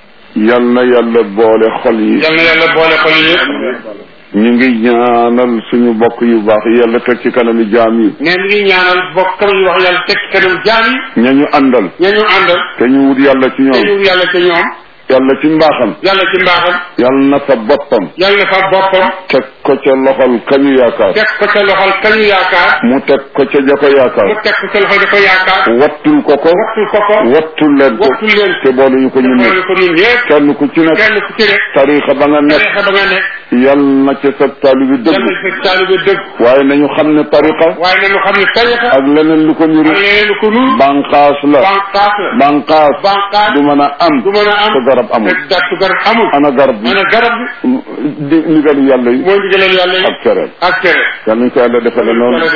[SPEAKER 2] yal na yàlla boole xol yi
[SPEAKER 1] yal na yàlla boole ko yëpp
[SPEAKER 2] ñu ngi ñaanal suñu bokk yu baax yi yàlla teg ci kanami jaam yi
[SPEAKER 1] ne mi ngi ñaanal bokk kam yi wax yàlla teg ci kanam jaam yi
[SPEAKER 2] ña ñu àndal
[SPEAKER 1] ña ñu àndal
[SPEAKER 2] te ñu wut yàlla ci
[SPEAKER 1] te
[SPEAKER 2] ñoom
[SPEAKER 1] ñu yàlla ca ñoom
[SPEAKER 2] yàlla ci mbaaxam
[SPEAKER 1] yàlla ci mbaaxam
[SPEAKER 2] yàlla na fa boppam
[SPEAKER 1] yàlla fa boppam
[SPEAKER 2] teg ko ca loxol kañu yaakaar
[SPEAKER 1] teg ko ca loxol kañu yaakaar
[SPEAKER 2] mu teg ko ca ja ko
[SPEAKER 1] mu
[SPEAKER 2] yaakaar
[SPEAKER 1] teg ko ca loxol da ko yaakaar
[SPEAKER 2] wattul ko ko
[SPEAKER 1] wattul ko ko
[SPEAKER 2] wattul leen ko
[SPEAKER 1] wattul leen
[SPEAKER 2] te boole ñu ko ñun
[SPEAKER 1] boole
[SPEAKER 2] ñëpp
[SPEAKER 1] ko ñun ñëpp
[SPEAKER 2] kenn ku ci nekk
[SPEAKER 1] kenn ku ci nekk
[SPEAKER 2] tariixa ba nga nekk
[SPEAKER 1] tariixa ba nga nekk
[SPEAKER 2] yal na ca sa taalibi
[SPEAKER 1] yàlla
[SPEAKER 2] dëgg
[SPEAKER 1] sa taalibe dëgg
[SPEAKER 2] waaye nañu xam ne tariqa
[SPEAKER 1] waaye nañu xam ne tariixa
[SPEAKER 2] ak leneen lu ko niru
[SPEAKER 1] ak leneen lu ko nuur
[SPEAKER 2] banqaas la
[SPEAKER 1] banqaas la
[SPEAKER 2] banqaas
[SPEAKER 1] banqaas
[SPEAKER 2] du mën a am
[SPEAKER 1] du mën a am
[SPEAKER 2] te garab amul
[SPEAKER 1] te dattu garab amul
[SPEAKER 2] ana garab bi
[SPEAKER 1] ana garab bi
[SPEAKER 2] di ndigalu yàlla yi
[SPEAKER 1] mooy ndigalal yàlla yi
[SPEAKER 2] ak tere
[SPEAKER 1] ak tere
[SPEAKER 2] yal nañ ko yàlla defale noonu
[SPEAKER 1] yàlla defal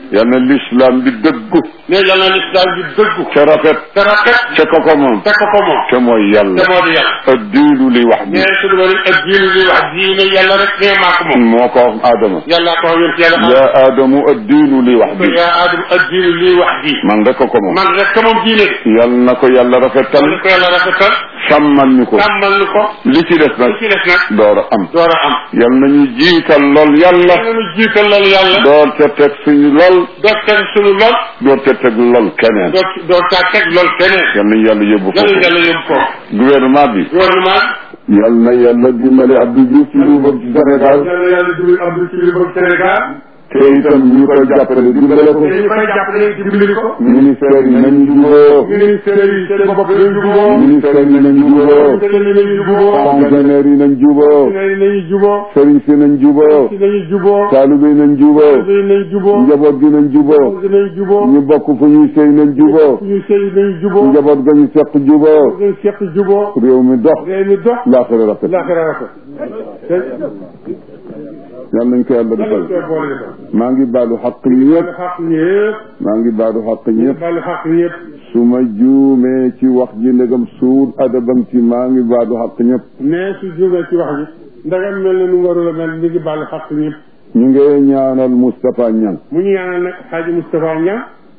[SPEAKER 2] yal na l'islam bi dëggu
[SPEAKER 1] ne yal na lislaam bi dëggu
[SPEAKER 2] ca rafet
[SPEAKER 1] te rafet
[SPEAKER 2] ca ko ko moom
[SPEAKER 1] te ko ko moom
[SPEAKER 2] te mooy
[SPEAKER 1] te
[SPEAKER 2] yàlla
[SPEAKER 1] moo di yàlla
[SPEAKER 2] addiinu li wax bi
[SPEAKER 1] ne su dul woon ak diinu li wax diine yàlla rek ne maa ko moom
[SPEAKER 2] moo ko wax Adama
[SPEAKER 1] yàlla ko wax yonent yàlla
[SPEAKER 2] ya Adamu addiinu li wax bi
[SPEAKER 1] yaa Adam ak diinu li wax di
[SPEAKER 2] man rek ko ko moom
[SPEAKER 1] man rek ka moom diine de
[SPEAKER 2] yal na ko yàlla rafetal
[SPEAKER 1] li ko yàlla rafetal
[SPEAKER 2] sàmmal ñu ko
[SPEAKER 1] tàmmal ni ko
[SPEAKER 2] li ci des nag
[SPEAKER 1] li ci des nag
[SPEAKER 2] door a am
[SPEAKER 1] door a am
[SPEAKER 2] yal nañu jiital lool yàlla
[SPEAKER 1] yàlla nu jiital loolu yàlla
[SPEAKER 2] door ca teg suñu lool
[SPEAKER 1] doo teg suñu lool
[SPEAKER 2] door ca teg lool keneen
[SPEAKER 1] doo doo taa teg lool keneen
[SPEAKER 2] yal nañu yàlla yóbbu
[SPEAKER 1] yàlla
[SPEAKER 2] foofu
[SPEAKER 1] yàlla yóbbu ko
[SPEAKER 2] gouvernement bi
[SPEAKER 1] gouvernement
[SPEAKER 2] yal na yàlla dimbale Abdou Diouf ci lu bëgg ci Sénégal
[SPEAKER 1] yàlla yàlla dimbali Abdou ci li bëgg Sénégal
[SPEAKER 2] te itam ñu koy jàppale dimbale ko
[SPEAKER 1] te ñu koy jàppale dimbali ko
[SPEAKER 2] ministère yi nañu juboo
[SPEAKER 1] ministère yi seen bopp dañu juboo
[SPEAKER 2] ministère yi nañu juboo
[SPEAKER 1] ministère yi nañu juboo
[SPEAKER 2] fonctionnaire yi nañu juboo
[SPEAKER 1] ministère yi nañu juboo
[SPEAKER 2] sëriñ si nañu juboo
[SPEAKER 1] si nañu juboo
[SPEAKER 2] taalibe yi nañu juboo
[SPEAKER 1] yi nañu juboo
[SPEAKER 2] njaboot gi nañu juboo
[SPEAKER 1] nañu juboo
[SPEAKER 2] ñu bokk fu ñuy sëy nañu juboo
[SPEAKER 1] ñu sëy nañu juboo
[SPEAKER 2] njaboot ga ñu seq juboo
[SPEAKER 1] ñu seq juboo
[SPEAKER 2] réew mi dox
[SPEAKER 1] réew mi dox
[SPEAKER 2] laaxira rafet
[SPEAKER 1] laaxira rafet te
[SPEAKER 2] yàlla nañ ko yàlla defal
[SPEAKER 1] koy boole defal
[SPEAKER 2] maa ngi baalu xaq ñëpp
[SPEAKER 1] xaq ñëpp
[SPEAKER 2] maa ngi baalu xaq ñëpp
[SPEAKER 1] balu xaq ñëpp
[SPEAKER 2] su ma juumee ci wax ji ndegam suul adabam ci maa ngi baalu xaq ñëpp
[SPEAKER 1] mais su jógee ci wax ji ndagam mel na nu mu warul a mel mi ngi balu xaq ñëpp
[SPEAKER 2] ñu ngi ñaanal Moustapha Niang
[SPEAKER 1] mu ñu ñaanal nag xaaji Moustapha Niang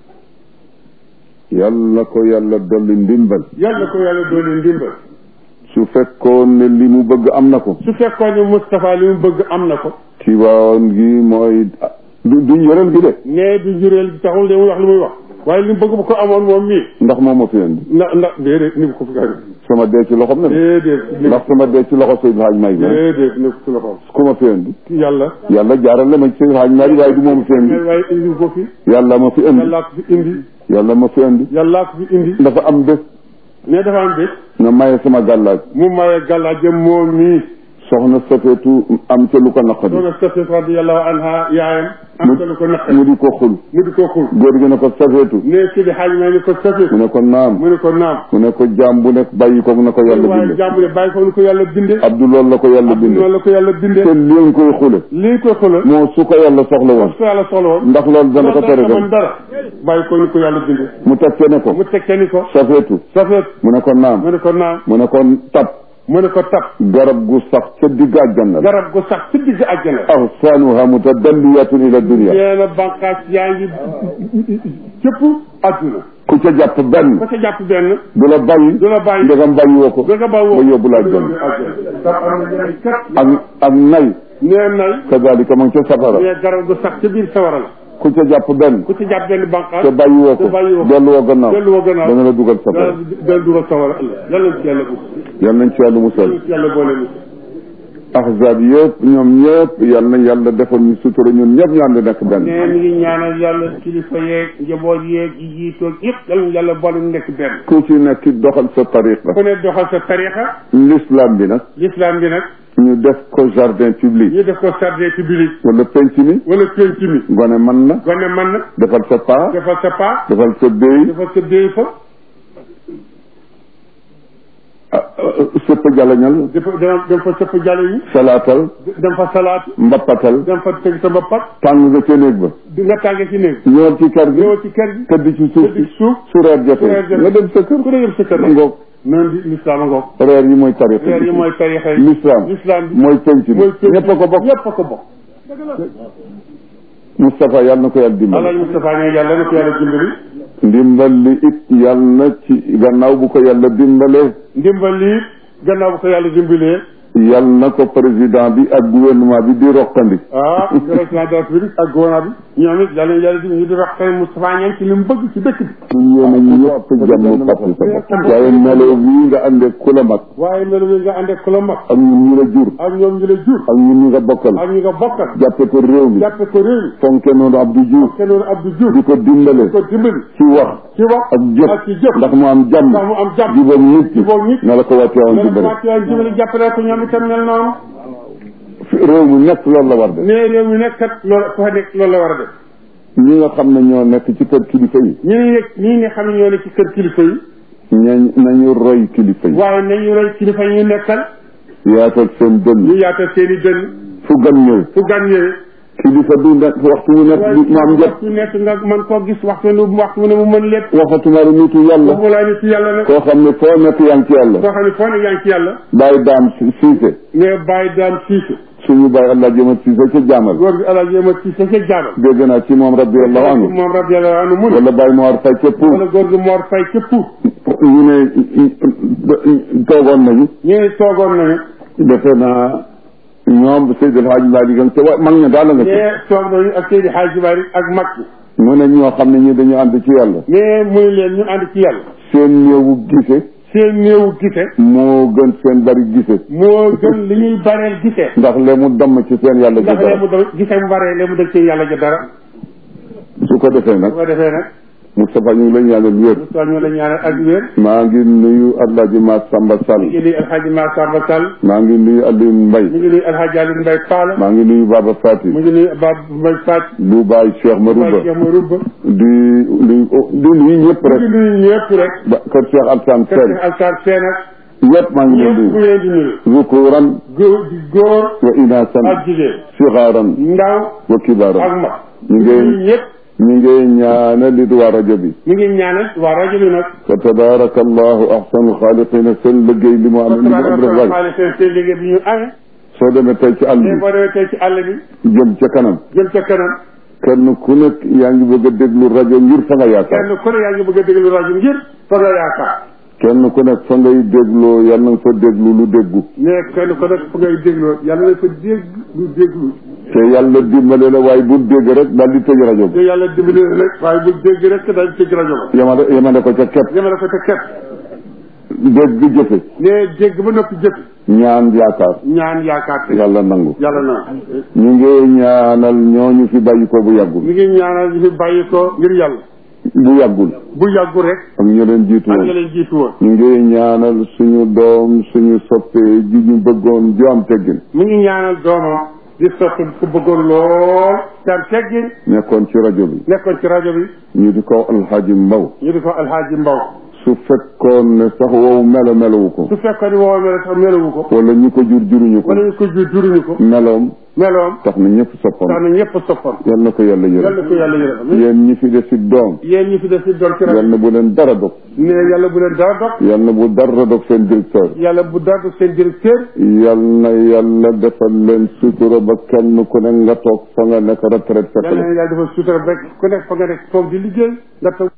[SPEAKER 2] yàlla ko yàlla dolli ndimbal
[SPEAKER 1] yàlla ko yàlla doole ndimbal
[SPEAKER 2] su fekkoon ne li mu bëgg am na ko
[SPEAKER 1] su fekkoon ne Moustapha li mu bëgg am na ko
[SPEAKER 2] Tiwaawan gi mooy du duñ yoreel gi de
[SPEAKER 1] nee du njureel taxul de muy wax li muy wax waaye li mu bëgg bu ko amoon moom mii
[SPEAKER 2] ndax moo ma fi indi
[SPEAKER 1] ndax ndax déedéet ni ko fi gari
[SPEAKER 2] sama dee ci loxoom ne
[SPEAKER 1] déedéet ni
[SPEAKER 2] ndax sama dee ci loxo Seydou Hadj May bi
[SPEAKER 1] déedéet ni ko fi loxoom
[SPEAKER 2] ku ma fi indi
[SPEAKER 1] yàlla
[SPEAKER 2] yàlla jaarale ma ci Seydou Hadj May waaye du moom fi indi
[SPEAKER 1] waaye indi ko fi
[SPEAKER 2] yàlla ma fi indi
[SPEAKER 1] yàllaa ko fi indi
[SPEAKER 2] yàlla ma fi indi
[SPEAKER 1] yàllaa ko fi indi
[SPEAKER 2] dafa am bés
[SPEAKER 1] ne dafa am bés
[SPEAKER 2] nga maye sama gàllaaj
[SPEAKER 1] mu maye gàllaajam moom mii
[SPEAKER 2] soxna safeetu am ca lu ko naqadi
[SPEAKER 1] soxna Safet radiyallahu anha yaayam am ca lu ko naqari
[SPEAKER 2] mu di ko xul
[SPEAKER 1] mu di ko xul
[SPEAKER 2] góor gi ne ko safeetu
[SPEAKER 1] ne si di xaaj may ni ko Safet
[SPEAKER 2] mu ne ko naam
[SPEAKER 1] mu ne ko naam
[SPEAKER 2] mu ne ko jaam bu nekk bàyyi ko na ko yàlla
[SPEAKER 1] waaye
[SPEAKER 2] binde
[SPEAKER 1] jàmm ne bàyyi ko ni ko yàlla binde
[SPEAKER 2] Abdou loolu la ko yàlla
[SPEAKER 1] Abdou
[SPEAKER 2] binde
[SPEAKER 1] noonu la ko yàlla binde
[SPEAKER 2] te li nga koy xule
[SPEAKER 1] lii ko xula
[SPEAKER 2] moo su ko yàlla soxla woon
[SPEAKER 1] su yàlla soxla woon
[SPEAKER 2] ndax loolu dana ko tere
[SPEAKER 1] man
[SPEAKER 2] dem
[SPEAKER 1] dara bàyyi ko ni ko yàlla binde
[SPEAKER 2] mu teg ce ne ko
[SPEAKER 1] mu tekke ni ko
[SPEAKER 2] safeetu
[SPEAKER 1] Safet
[SPEAKER 2] mu ne ko naam
[SPEAKER 1] mu ne ko naam
[SPEAKER 2] mu ne ko tab
[SPEAKER 1] mu ne ko tab
[SPEAKER 2] garab gu sax ca digg àjjana la
[SPEAKER 1] garab gu sax ci digg àjjana
[SPEAKER 2] axsaanuha mutadalliyatun ila dunia
[SPEAKER 1] nee na bànqaas yaa ngi cëpp àdduna
[SPEAKER 2] ku ca jàpp benn
[SPEAKER 1] ba ca jàpp benn
[SPEAKER 2] du la bàyyi
[SPEAKER 1] du la bàyyi
[SPEAKER 2] ndegam bàyyi woo ko
[SPEAKER 1] ba nga bàyyi woo
[SPEAKER 2] ba yóbbu la àjjana
[SPEAKER 1] tab am na njëriñ kat
[SPEAKER 2] ak ak nay
[SPEAKER 1] nee nay
[SPEAKER 2] kadalika ma ngi ca safara
[SPEAKER 1] nee garab gu sax ci biir sawara la
[SPEAKER 2] ku ca jàpp benn
[SPEAKER 1] ku ci jàpp benn bànqaas
[SPEAKER 2] te bàyyi woo ko
[SPEAKER 1] te bàyyi woo ko
[SPEAKER 2] dellu woo gannaaw
[SPEAKER 1] dellu woo gannaaw
[SPEAKER 2] dana la dugal safara
[SPEAKER 1] dana dana dugal sawara ëllëg yàlla ci yàlla bu
[SPEAKER 2] yal nañ ci yàlla musal
[SPEAKER 1] yàlla ci yàlla boole mu
[SPEAKER 2] ahzab yëpp ñoom ñëpp yal na yàlla defal ñu sutura ñun ñëpp ñu ànd nekk benn
[SPEAKER 1] nee mi ngi ñaanal yàlla kilifa yeeg njaboot yeeg yi jiitoog yëpp yàlla yàlla boole mu nekk benn
[SPEAKER 2] ku ci nekk doxal sa tariqa
[SPEAKER 1] ku ne doxal sa tarixa
[SPEAKER 2] l'islam bi nag
[SPEAKER 1] l'islam bi nag
[SPEAKER 2] ñu def ko jardin public
[SPEAKER 1] ñu def ko jardin public
[SPEAKER 2] wala penc mi
[SPEAKER 1] wala penc mi
[SPEAKER 2] gone man na
[SPEAKER 1] gone man na
[SPEAKER 2] defal sa paa
[SPEAKER 1] defal sa paa
[SPEAKER 2] defal sa béy
[SPEAKER 1] defal sa déy fa
[SPEAKER 2] sëpp jalañal
[SPEAKER 1] dafa dem dem fa sëpp jale yi
[SPEAKER 2] salaatal
[SPEAKER 1] dem fa salaat
[SPEAKER 2] mbappatal
[SPEAKER 1] dem fa teg sa boppat
[SPEAKER 2] tàng nga ca néeg ba
[SPEAKER 1] di nga tànge ci néeg
[SPEAKER 2] ñëwal ci kër gi
[SPEAKER 1] ñëw ci kër gi
[SPEAKER 2] tëdd ci suuf
[SPEAKER 1] tëdd ci
[SPEAKER 2] si
[SPEAKER 1] suuf
[SPEAKER 2] su reer
[SPEAKER 1] su reer
[SPEAKER 2] jotee
[SPEAKER 1] jotee.
[SPEAKER 2] nga dem sa kër
[SPEAKER 1] ku ne yëm sa kër
[SPEAKER 2] ma ngoog
[SPEAKER 1] noonu di l'islam a ngoog
[SPEAKER 2] reer yi mooy tariqa
[SPEAKER 1] reer yi
[SPEAKER 2] bi
[SPEAKER 1] mooy tarixa yi
[SPEAKER 2] l'islam
[SPEAKER 1] l'islam bi
[SPEAKER 2] mooy penc bi
[SPEAKER 1] mooy penc
[SPEAKER 2] ñëpp a ko bokk
[SPEAKER 1] ñëpp a ko bokk
[SPEAKER 2] Moustapha yàlla na ko yàlla dimbali
[SPEAKER 1] alaaji Moustapha ne yàlla na ko yàlla dimbali
[SPEAKER 2] ndimbal li it yàlla na ci gannaaw bu ko yàlla dimbalee
[SPEAKER 1] ndimbal lii gannaaw bu ko yàlla dimbalee
[SPEAKER 2] yàlla na ko président bi ak gouvernement bi di roqandi
[SPEAKER 1] ah président de la République ak gouvernement bi ñoom it yàlla yàlla di ñu di wax tey Moustapha ñeen ci li mu bëgg ci dëkk bi
[SPEAKER 2] ñu yéene ñu ñëpp jàmm fàttali sa bopp waaye melo bii nga àndee ku la mag
[SPEAKER 1] waaye melu wi nga ànd ak ku la mag
[SPEAKER 2] ak ñun ñu la jur
[SPEAKER 1] ak ñoom ñu la jur
[SPEAKER 2] ak ñun ñu nga bokkal
[SPEAKER 1] ak ñi nga bokkal
[SPEAKER 2] jàppe ko réew mi
[SPEAKER 1] jàppe ko réew mi
[SPEAKER 2] fonke noonu Abdou Diouf
[SPEAKER 1] te noonu Abdou Diouf
[SPEAKER 2] di ko dimbale
[SPEAKER 1] ko dimbali
[SPEAKER 2] ci wax
[SPEAKER 1] ci wax
[SPEAKER 2] ak jëf
[SPEAKER 1] ak ci jëf
[SPEAKER 2] ndax mu am jàmm
[SPEAKER 1] ndax mu am jàmm
[SPEAKER 2] jubóog nit ñi
[SPEAKER 1] jubóog nit
[SPEAKER 2] na la ko wàccee woon
[SPEAKER 1] loolu
[SPEAKER 2] dimbale
[SPEAKER 1] commencé ak dimbali jàppale ko ñoom itam mel noonu
[SPEAKER 2] fi réew mi nekk loolu la war de
[SPEAKER 1] mais réew mi nekk kat loolu fa nekk loolu la war a def
[SPEAKER 2] ñi nga xam ne ñoo nekk ci kër kilifa yi
[SPEAKER 1] ñi ngi nekk ñii nga xam ne ñoo ne ci kër kilifa yi
[SPEAKER 2] ñañ nañu roy kilifa yi
[SPEAKER 1] waaye nañu roy kilifa yi ñu nekkal
[SPEAKER 2] yaatal seen
[SPEAKER 1] ñu
[SPEAKER 2] dënn
[SPEAKER 1] yaatal seen i dënn
[SPEAKER 2] fu gan ñëw
[SPEAKER 1] fu gan ñëwee
[SPEAKER 2] kilifa du nekk waxtu wu nekk du mu am jot
[SPEAKER 1] waxtu nekk nga man koo gis waxtu ne waxtu ne mu mën lépp
[SPEAKER 2] waxatuma la nitu yàlla
[SPEAKER 1] boobu laa nit yàlla nag
[SPEAKER 2] koo xam ne foo nekk yaa ngi ci yàlla
[SPEAKER 1] koo xam ne foo ne yaa ngi ci yàlla
[SPEAKER 2] bàyyi daam si- siise
[SPEAKER 1] mais bàyyi daan siise
[SPEAKER 2] suñu bàyyi allah jëmat siise ca jaamal
[SPEAKER 1] góor gi alaaji yema siise ca jaabal
[SPEAKER 2] dégg naa ci moom radiallahu anhu
[SPEAKER 1] moom radiallahu anhu mu ne
[SPEAKER 2] wala bàyyi Mor Fay ca Pout
[SPEAKER 1] wala góor gi moor fay ca puut
[SPEAKER 2] ñu ne toogoon nañu
[SPEAKER 1] ñu ne toogoon nañu
[SPEAKER 2] defe naa ñoom Seydi El Hadji Malick nga ca wa mag ña daal la nga ca
[SPEAKER 1] mais toog nañu ak Seydi Hadji Malick ak mag ñi
[SPEAKER 2] mu ne ñoo xam ne ñi dañu ànd ci yàlla
[SPEAKER 1] mais muy leen ñu ànd ci yàlla
[SPEAKER 2] seen néewu gise
[SPEAKER 1] seen néewu gise
[SPEAKER 2] moo gën seen bari gise
[SPEAKER 1] moo gën li ñuy bareel gisee
[SPEAKER 2] ndax le mu damm ci seen yàlla ji
[SPEAKER 1] ndax lee
[SPEAKER 2] dara
[SPEAKER 1] mu doon gisee mu baree lee mu dëg ci yàlla ja dara
[SPEAKER 2] su ko defee nag
[SPEAKER 1] bu ko defee nag
[SPEAKER 2] Moustapha ñu ngi la ñaanal wér
[SPEAKER 1] soo ñu la ñaanal ak wér
[SPEAKER 2] maa ngi nuyu Alaaji Ma Samba
[SPEAKER 1] ñu
[SPEAKER 2] Sall
[SPEAKER 1] ngi nuyu alxaaji Ma Samba Sall
[SPEAKER 2] maa ngi nuyu Alioune Mbaye
[SPEAKER 1] ñu ngi nuyu alxaaji Aliou Mbaye Paala
[SPEAKER 2] maa ngi nuyu Baba Fati
[SPEAKER 1] mu ngi nuyu Bab Mbaye Faaj
[SPEAKER 2] bu Baye Cheikh Marouba
[SPEAKER 1] Baye Cheikh Marouba
[SPEAKER 2] di nuyu di nuyu ñëpp
[SPEAKER 1] ñu
[SPEAKER 2] rek
[SPEAKER 1] ngi nuyu ñëpp rek
[SPEAKER 2] ba kër Cheikh Alassane
[SPEAKER 1] kër
[SPEAKER 2] Sène
[SPEAKER 1] Alsaan Seen ak
[SPEAKER 2] yëpp maa ngi leen
[SPEAKER 1] ñëpp
[SPEAKER 2] di
[SPEAKER 1] mu leen di nuyu
[SPEAKER 2] zukuran
[SPEAKER 1] góor di góor
[SPEAKER 2] wa inasan
[SPEAKER 1] ak jigéen
[SPEAKER 2] sigaaran
[SPEAKER 1] ndaw
[SPEAKER 2] wa
[SPEAKER 1] ak
[SPEAKER 2] kibaran
[SPEAKER 1] mag
[SPEAKER 2] ñu
[SPEAKER 1] ñu
[SPEAKER 2] ngi
[SPEAKER 1] nuyu ñëpp
[SPEAKER 2] ñu ngi ñaanal li waa rajo bi
[SPEAKER 1] ñu ngi ñaanal waa rajo bi nag
[SPEAKER 2] fa tabaraka allahu ahsanu xaaliqina seen liggéey li mu am li mu am rek waay
[SPEAKER 1] xaalis seen seen liggéey bi ñu amee
[SPEAKER 2] soo demee tey ci àll
[SPEAKER 1] mais
[SPEAKER 2] bi
[SPEAKER 1] boo demee tey ci àll bi
[SPEAKER 2] jëm ca kanam
[SPEAKER 1] jëm ca kanam
[SPEAKER 2] kenn ku nekk yaa ngi bëgg a déglu rajo ngir fa nga yaakaar
[SPEAKER 1] kenn ku ne yaa ngi bëgg a déglu rajo ngir fa nga yaakaar
[SPEAKER 2] kenn ku nekk fa ngay dégloo yal na nga fa déglu lu déggu
[SPEAKER 1] mais kenn ku nekk fa ngay dégloo yàlla na fa dégg lu déglu
[SPEAKER 2] te yàlla dimbale la waaye bul dégg rek daal di tëj rajo
[SPEAKER 1] te
[SPEAKER 2] bi
[SPEAKER 1] yàlla dimbali na rek waaye bu dégg rek daal di tëj rajo ba
[SPEAKER 2] yemale yemale ko ca kepp
[SPEAKER 1] yemale ko te képp
[SPEAKER 2] dégg jëfe
[SPEAKER 1] mais dégg ba noppi jëf
[SPEAKER 2] ñaan yaakaar
[SPEAKER 1] ñaan yaakaar te
[SPEAKER 2] yàlla nangu
[SPEAKER 1] yàlla na
[SPEAKER 2] ñu ngi ñaanal ñooñu fi bàyyi ko bu yàggul
[SPEAKER 1] mi ngi ñaanal ñu fi bàyyi ko ngir yàlla
[SPEAKER 2] bu yàggul
[SPEAKER 1] bu yàggu rek
[SPEAKER 2] ak ñu leen jiitu
[SPEAKER 1] ak
[SPEAKER 2] woon
[SPEAKER 1] nga leen jiitu woon
[SPEAKER 2] ñu ngi ñaanal suñu doom suñu soppee ji ñu bëggoon ju am teggin
[SPEAKER 1] mi ngi ñaanal doomam di sotti ku bëggoon lool te am teggin
[SPEAKER 2] nekkoon ci rajo bi
[SPEAKER 1] nekkoon ci rajo bi
[SPEAKER 2] ñu di ko alxaaji mbaw
[SPEAKER 1] ñu di ko alxaaji mbaw
[SPEAKER 2] su fekkoon ne sax wow melo melowu ko
[SPEAKER 1] su fekkoon ni woo melo sax melowu ko
[SPEAKER 2] wala ñu ko jur juruñu ko
[SPEAKER 1] wala ñu ko jur juruñu ko
[SPEAKER 2] meloom
[SPEAKER 1] meloom
[SPEAKER 2] tax na ñëpp
[SPEAKER 1] tax
[SPEAKER 2] soppoon
[SPEAKER 1] na ñëpp soppoon
[SPEAKER 2] yal na ko yàlla
[SPEAKER 1] yàlla
[SPEAKER 2] yërëm
[SPEAKER 1] ko yàlla yërëm
[SPEAKER 2] yéen ñi fi des si doom
[SPEAKER 1] yéen ñi fi def si doon ci rajo
[SPEAKER 2] yal na bu leen dara dog
[SPEAKER 1] ne yàlla bu leen dara dog
[SPEAKER 2] yal na bu dara dog seen directeur
[SPEAKER 1] yàlla bu dara dog seen directeur
[SPEAKER 2] yal na yàlla defal leen sutura ba kenn ku ne nga toog fa nga nekk retraite fekk
[SPEAKER 1] yàlla
[SPEAKER 2] la
[SPEAKER 1] na yàlla defal sutura rek ku nekk fa nga nekk toog di liggéey nga toog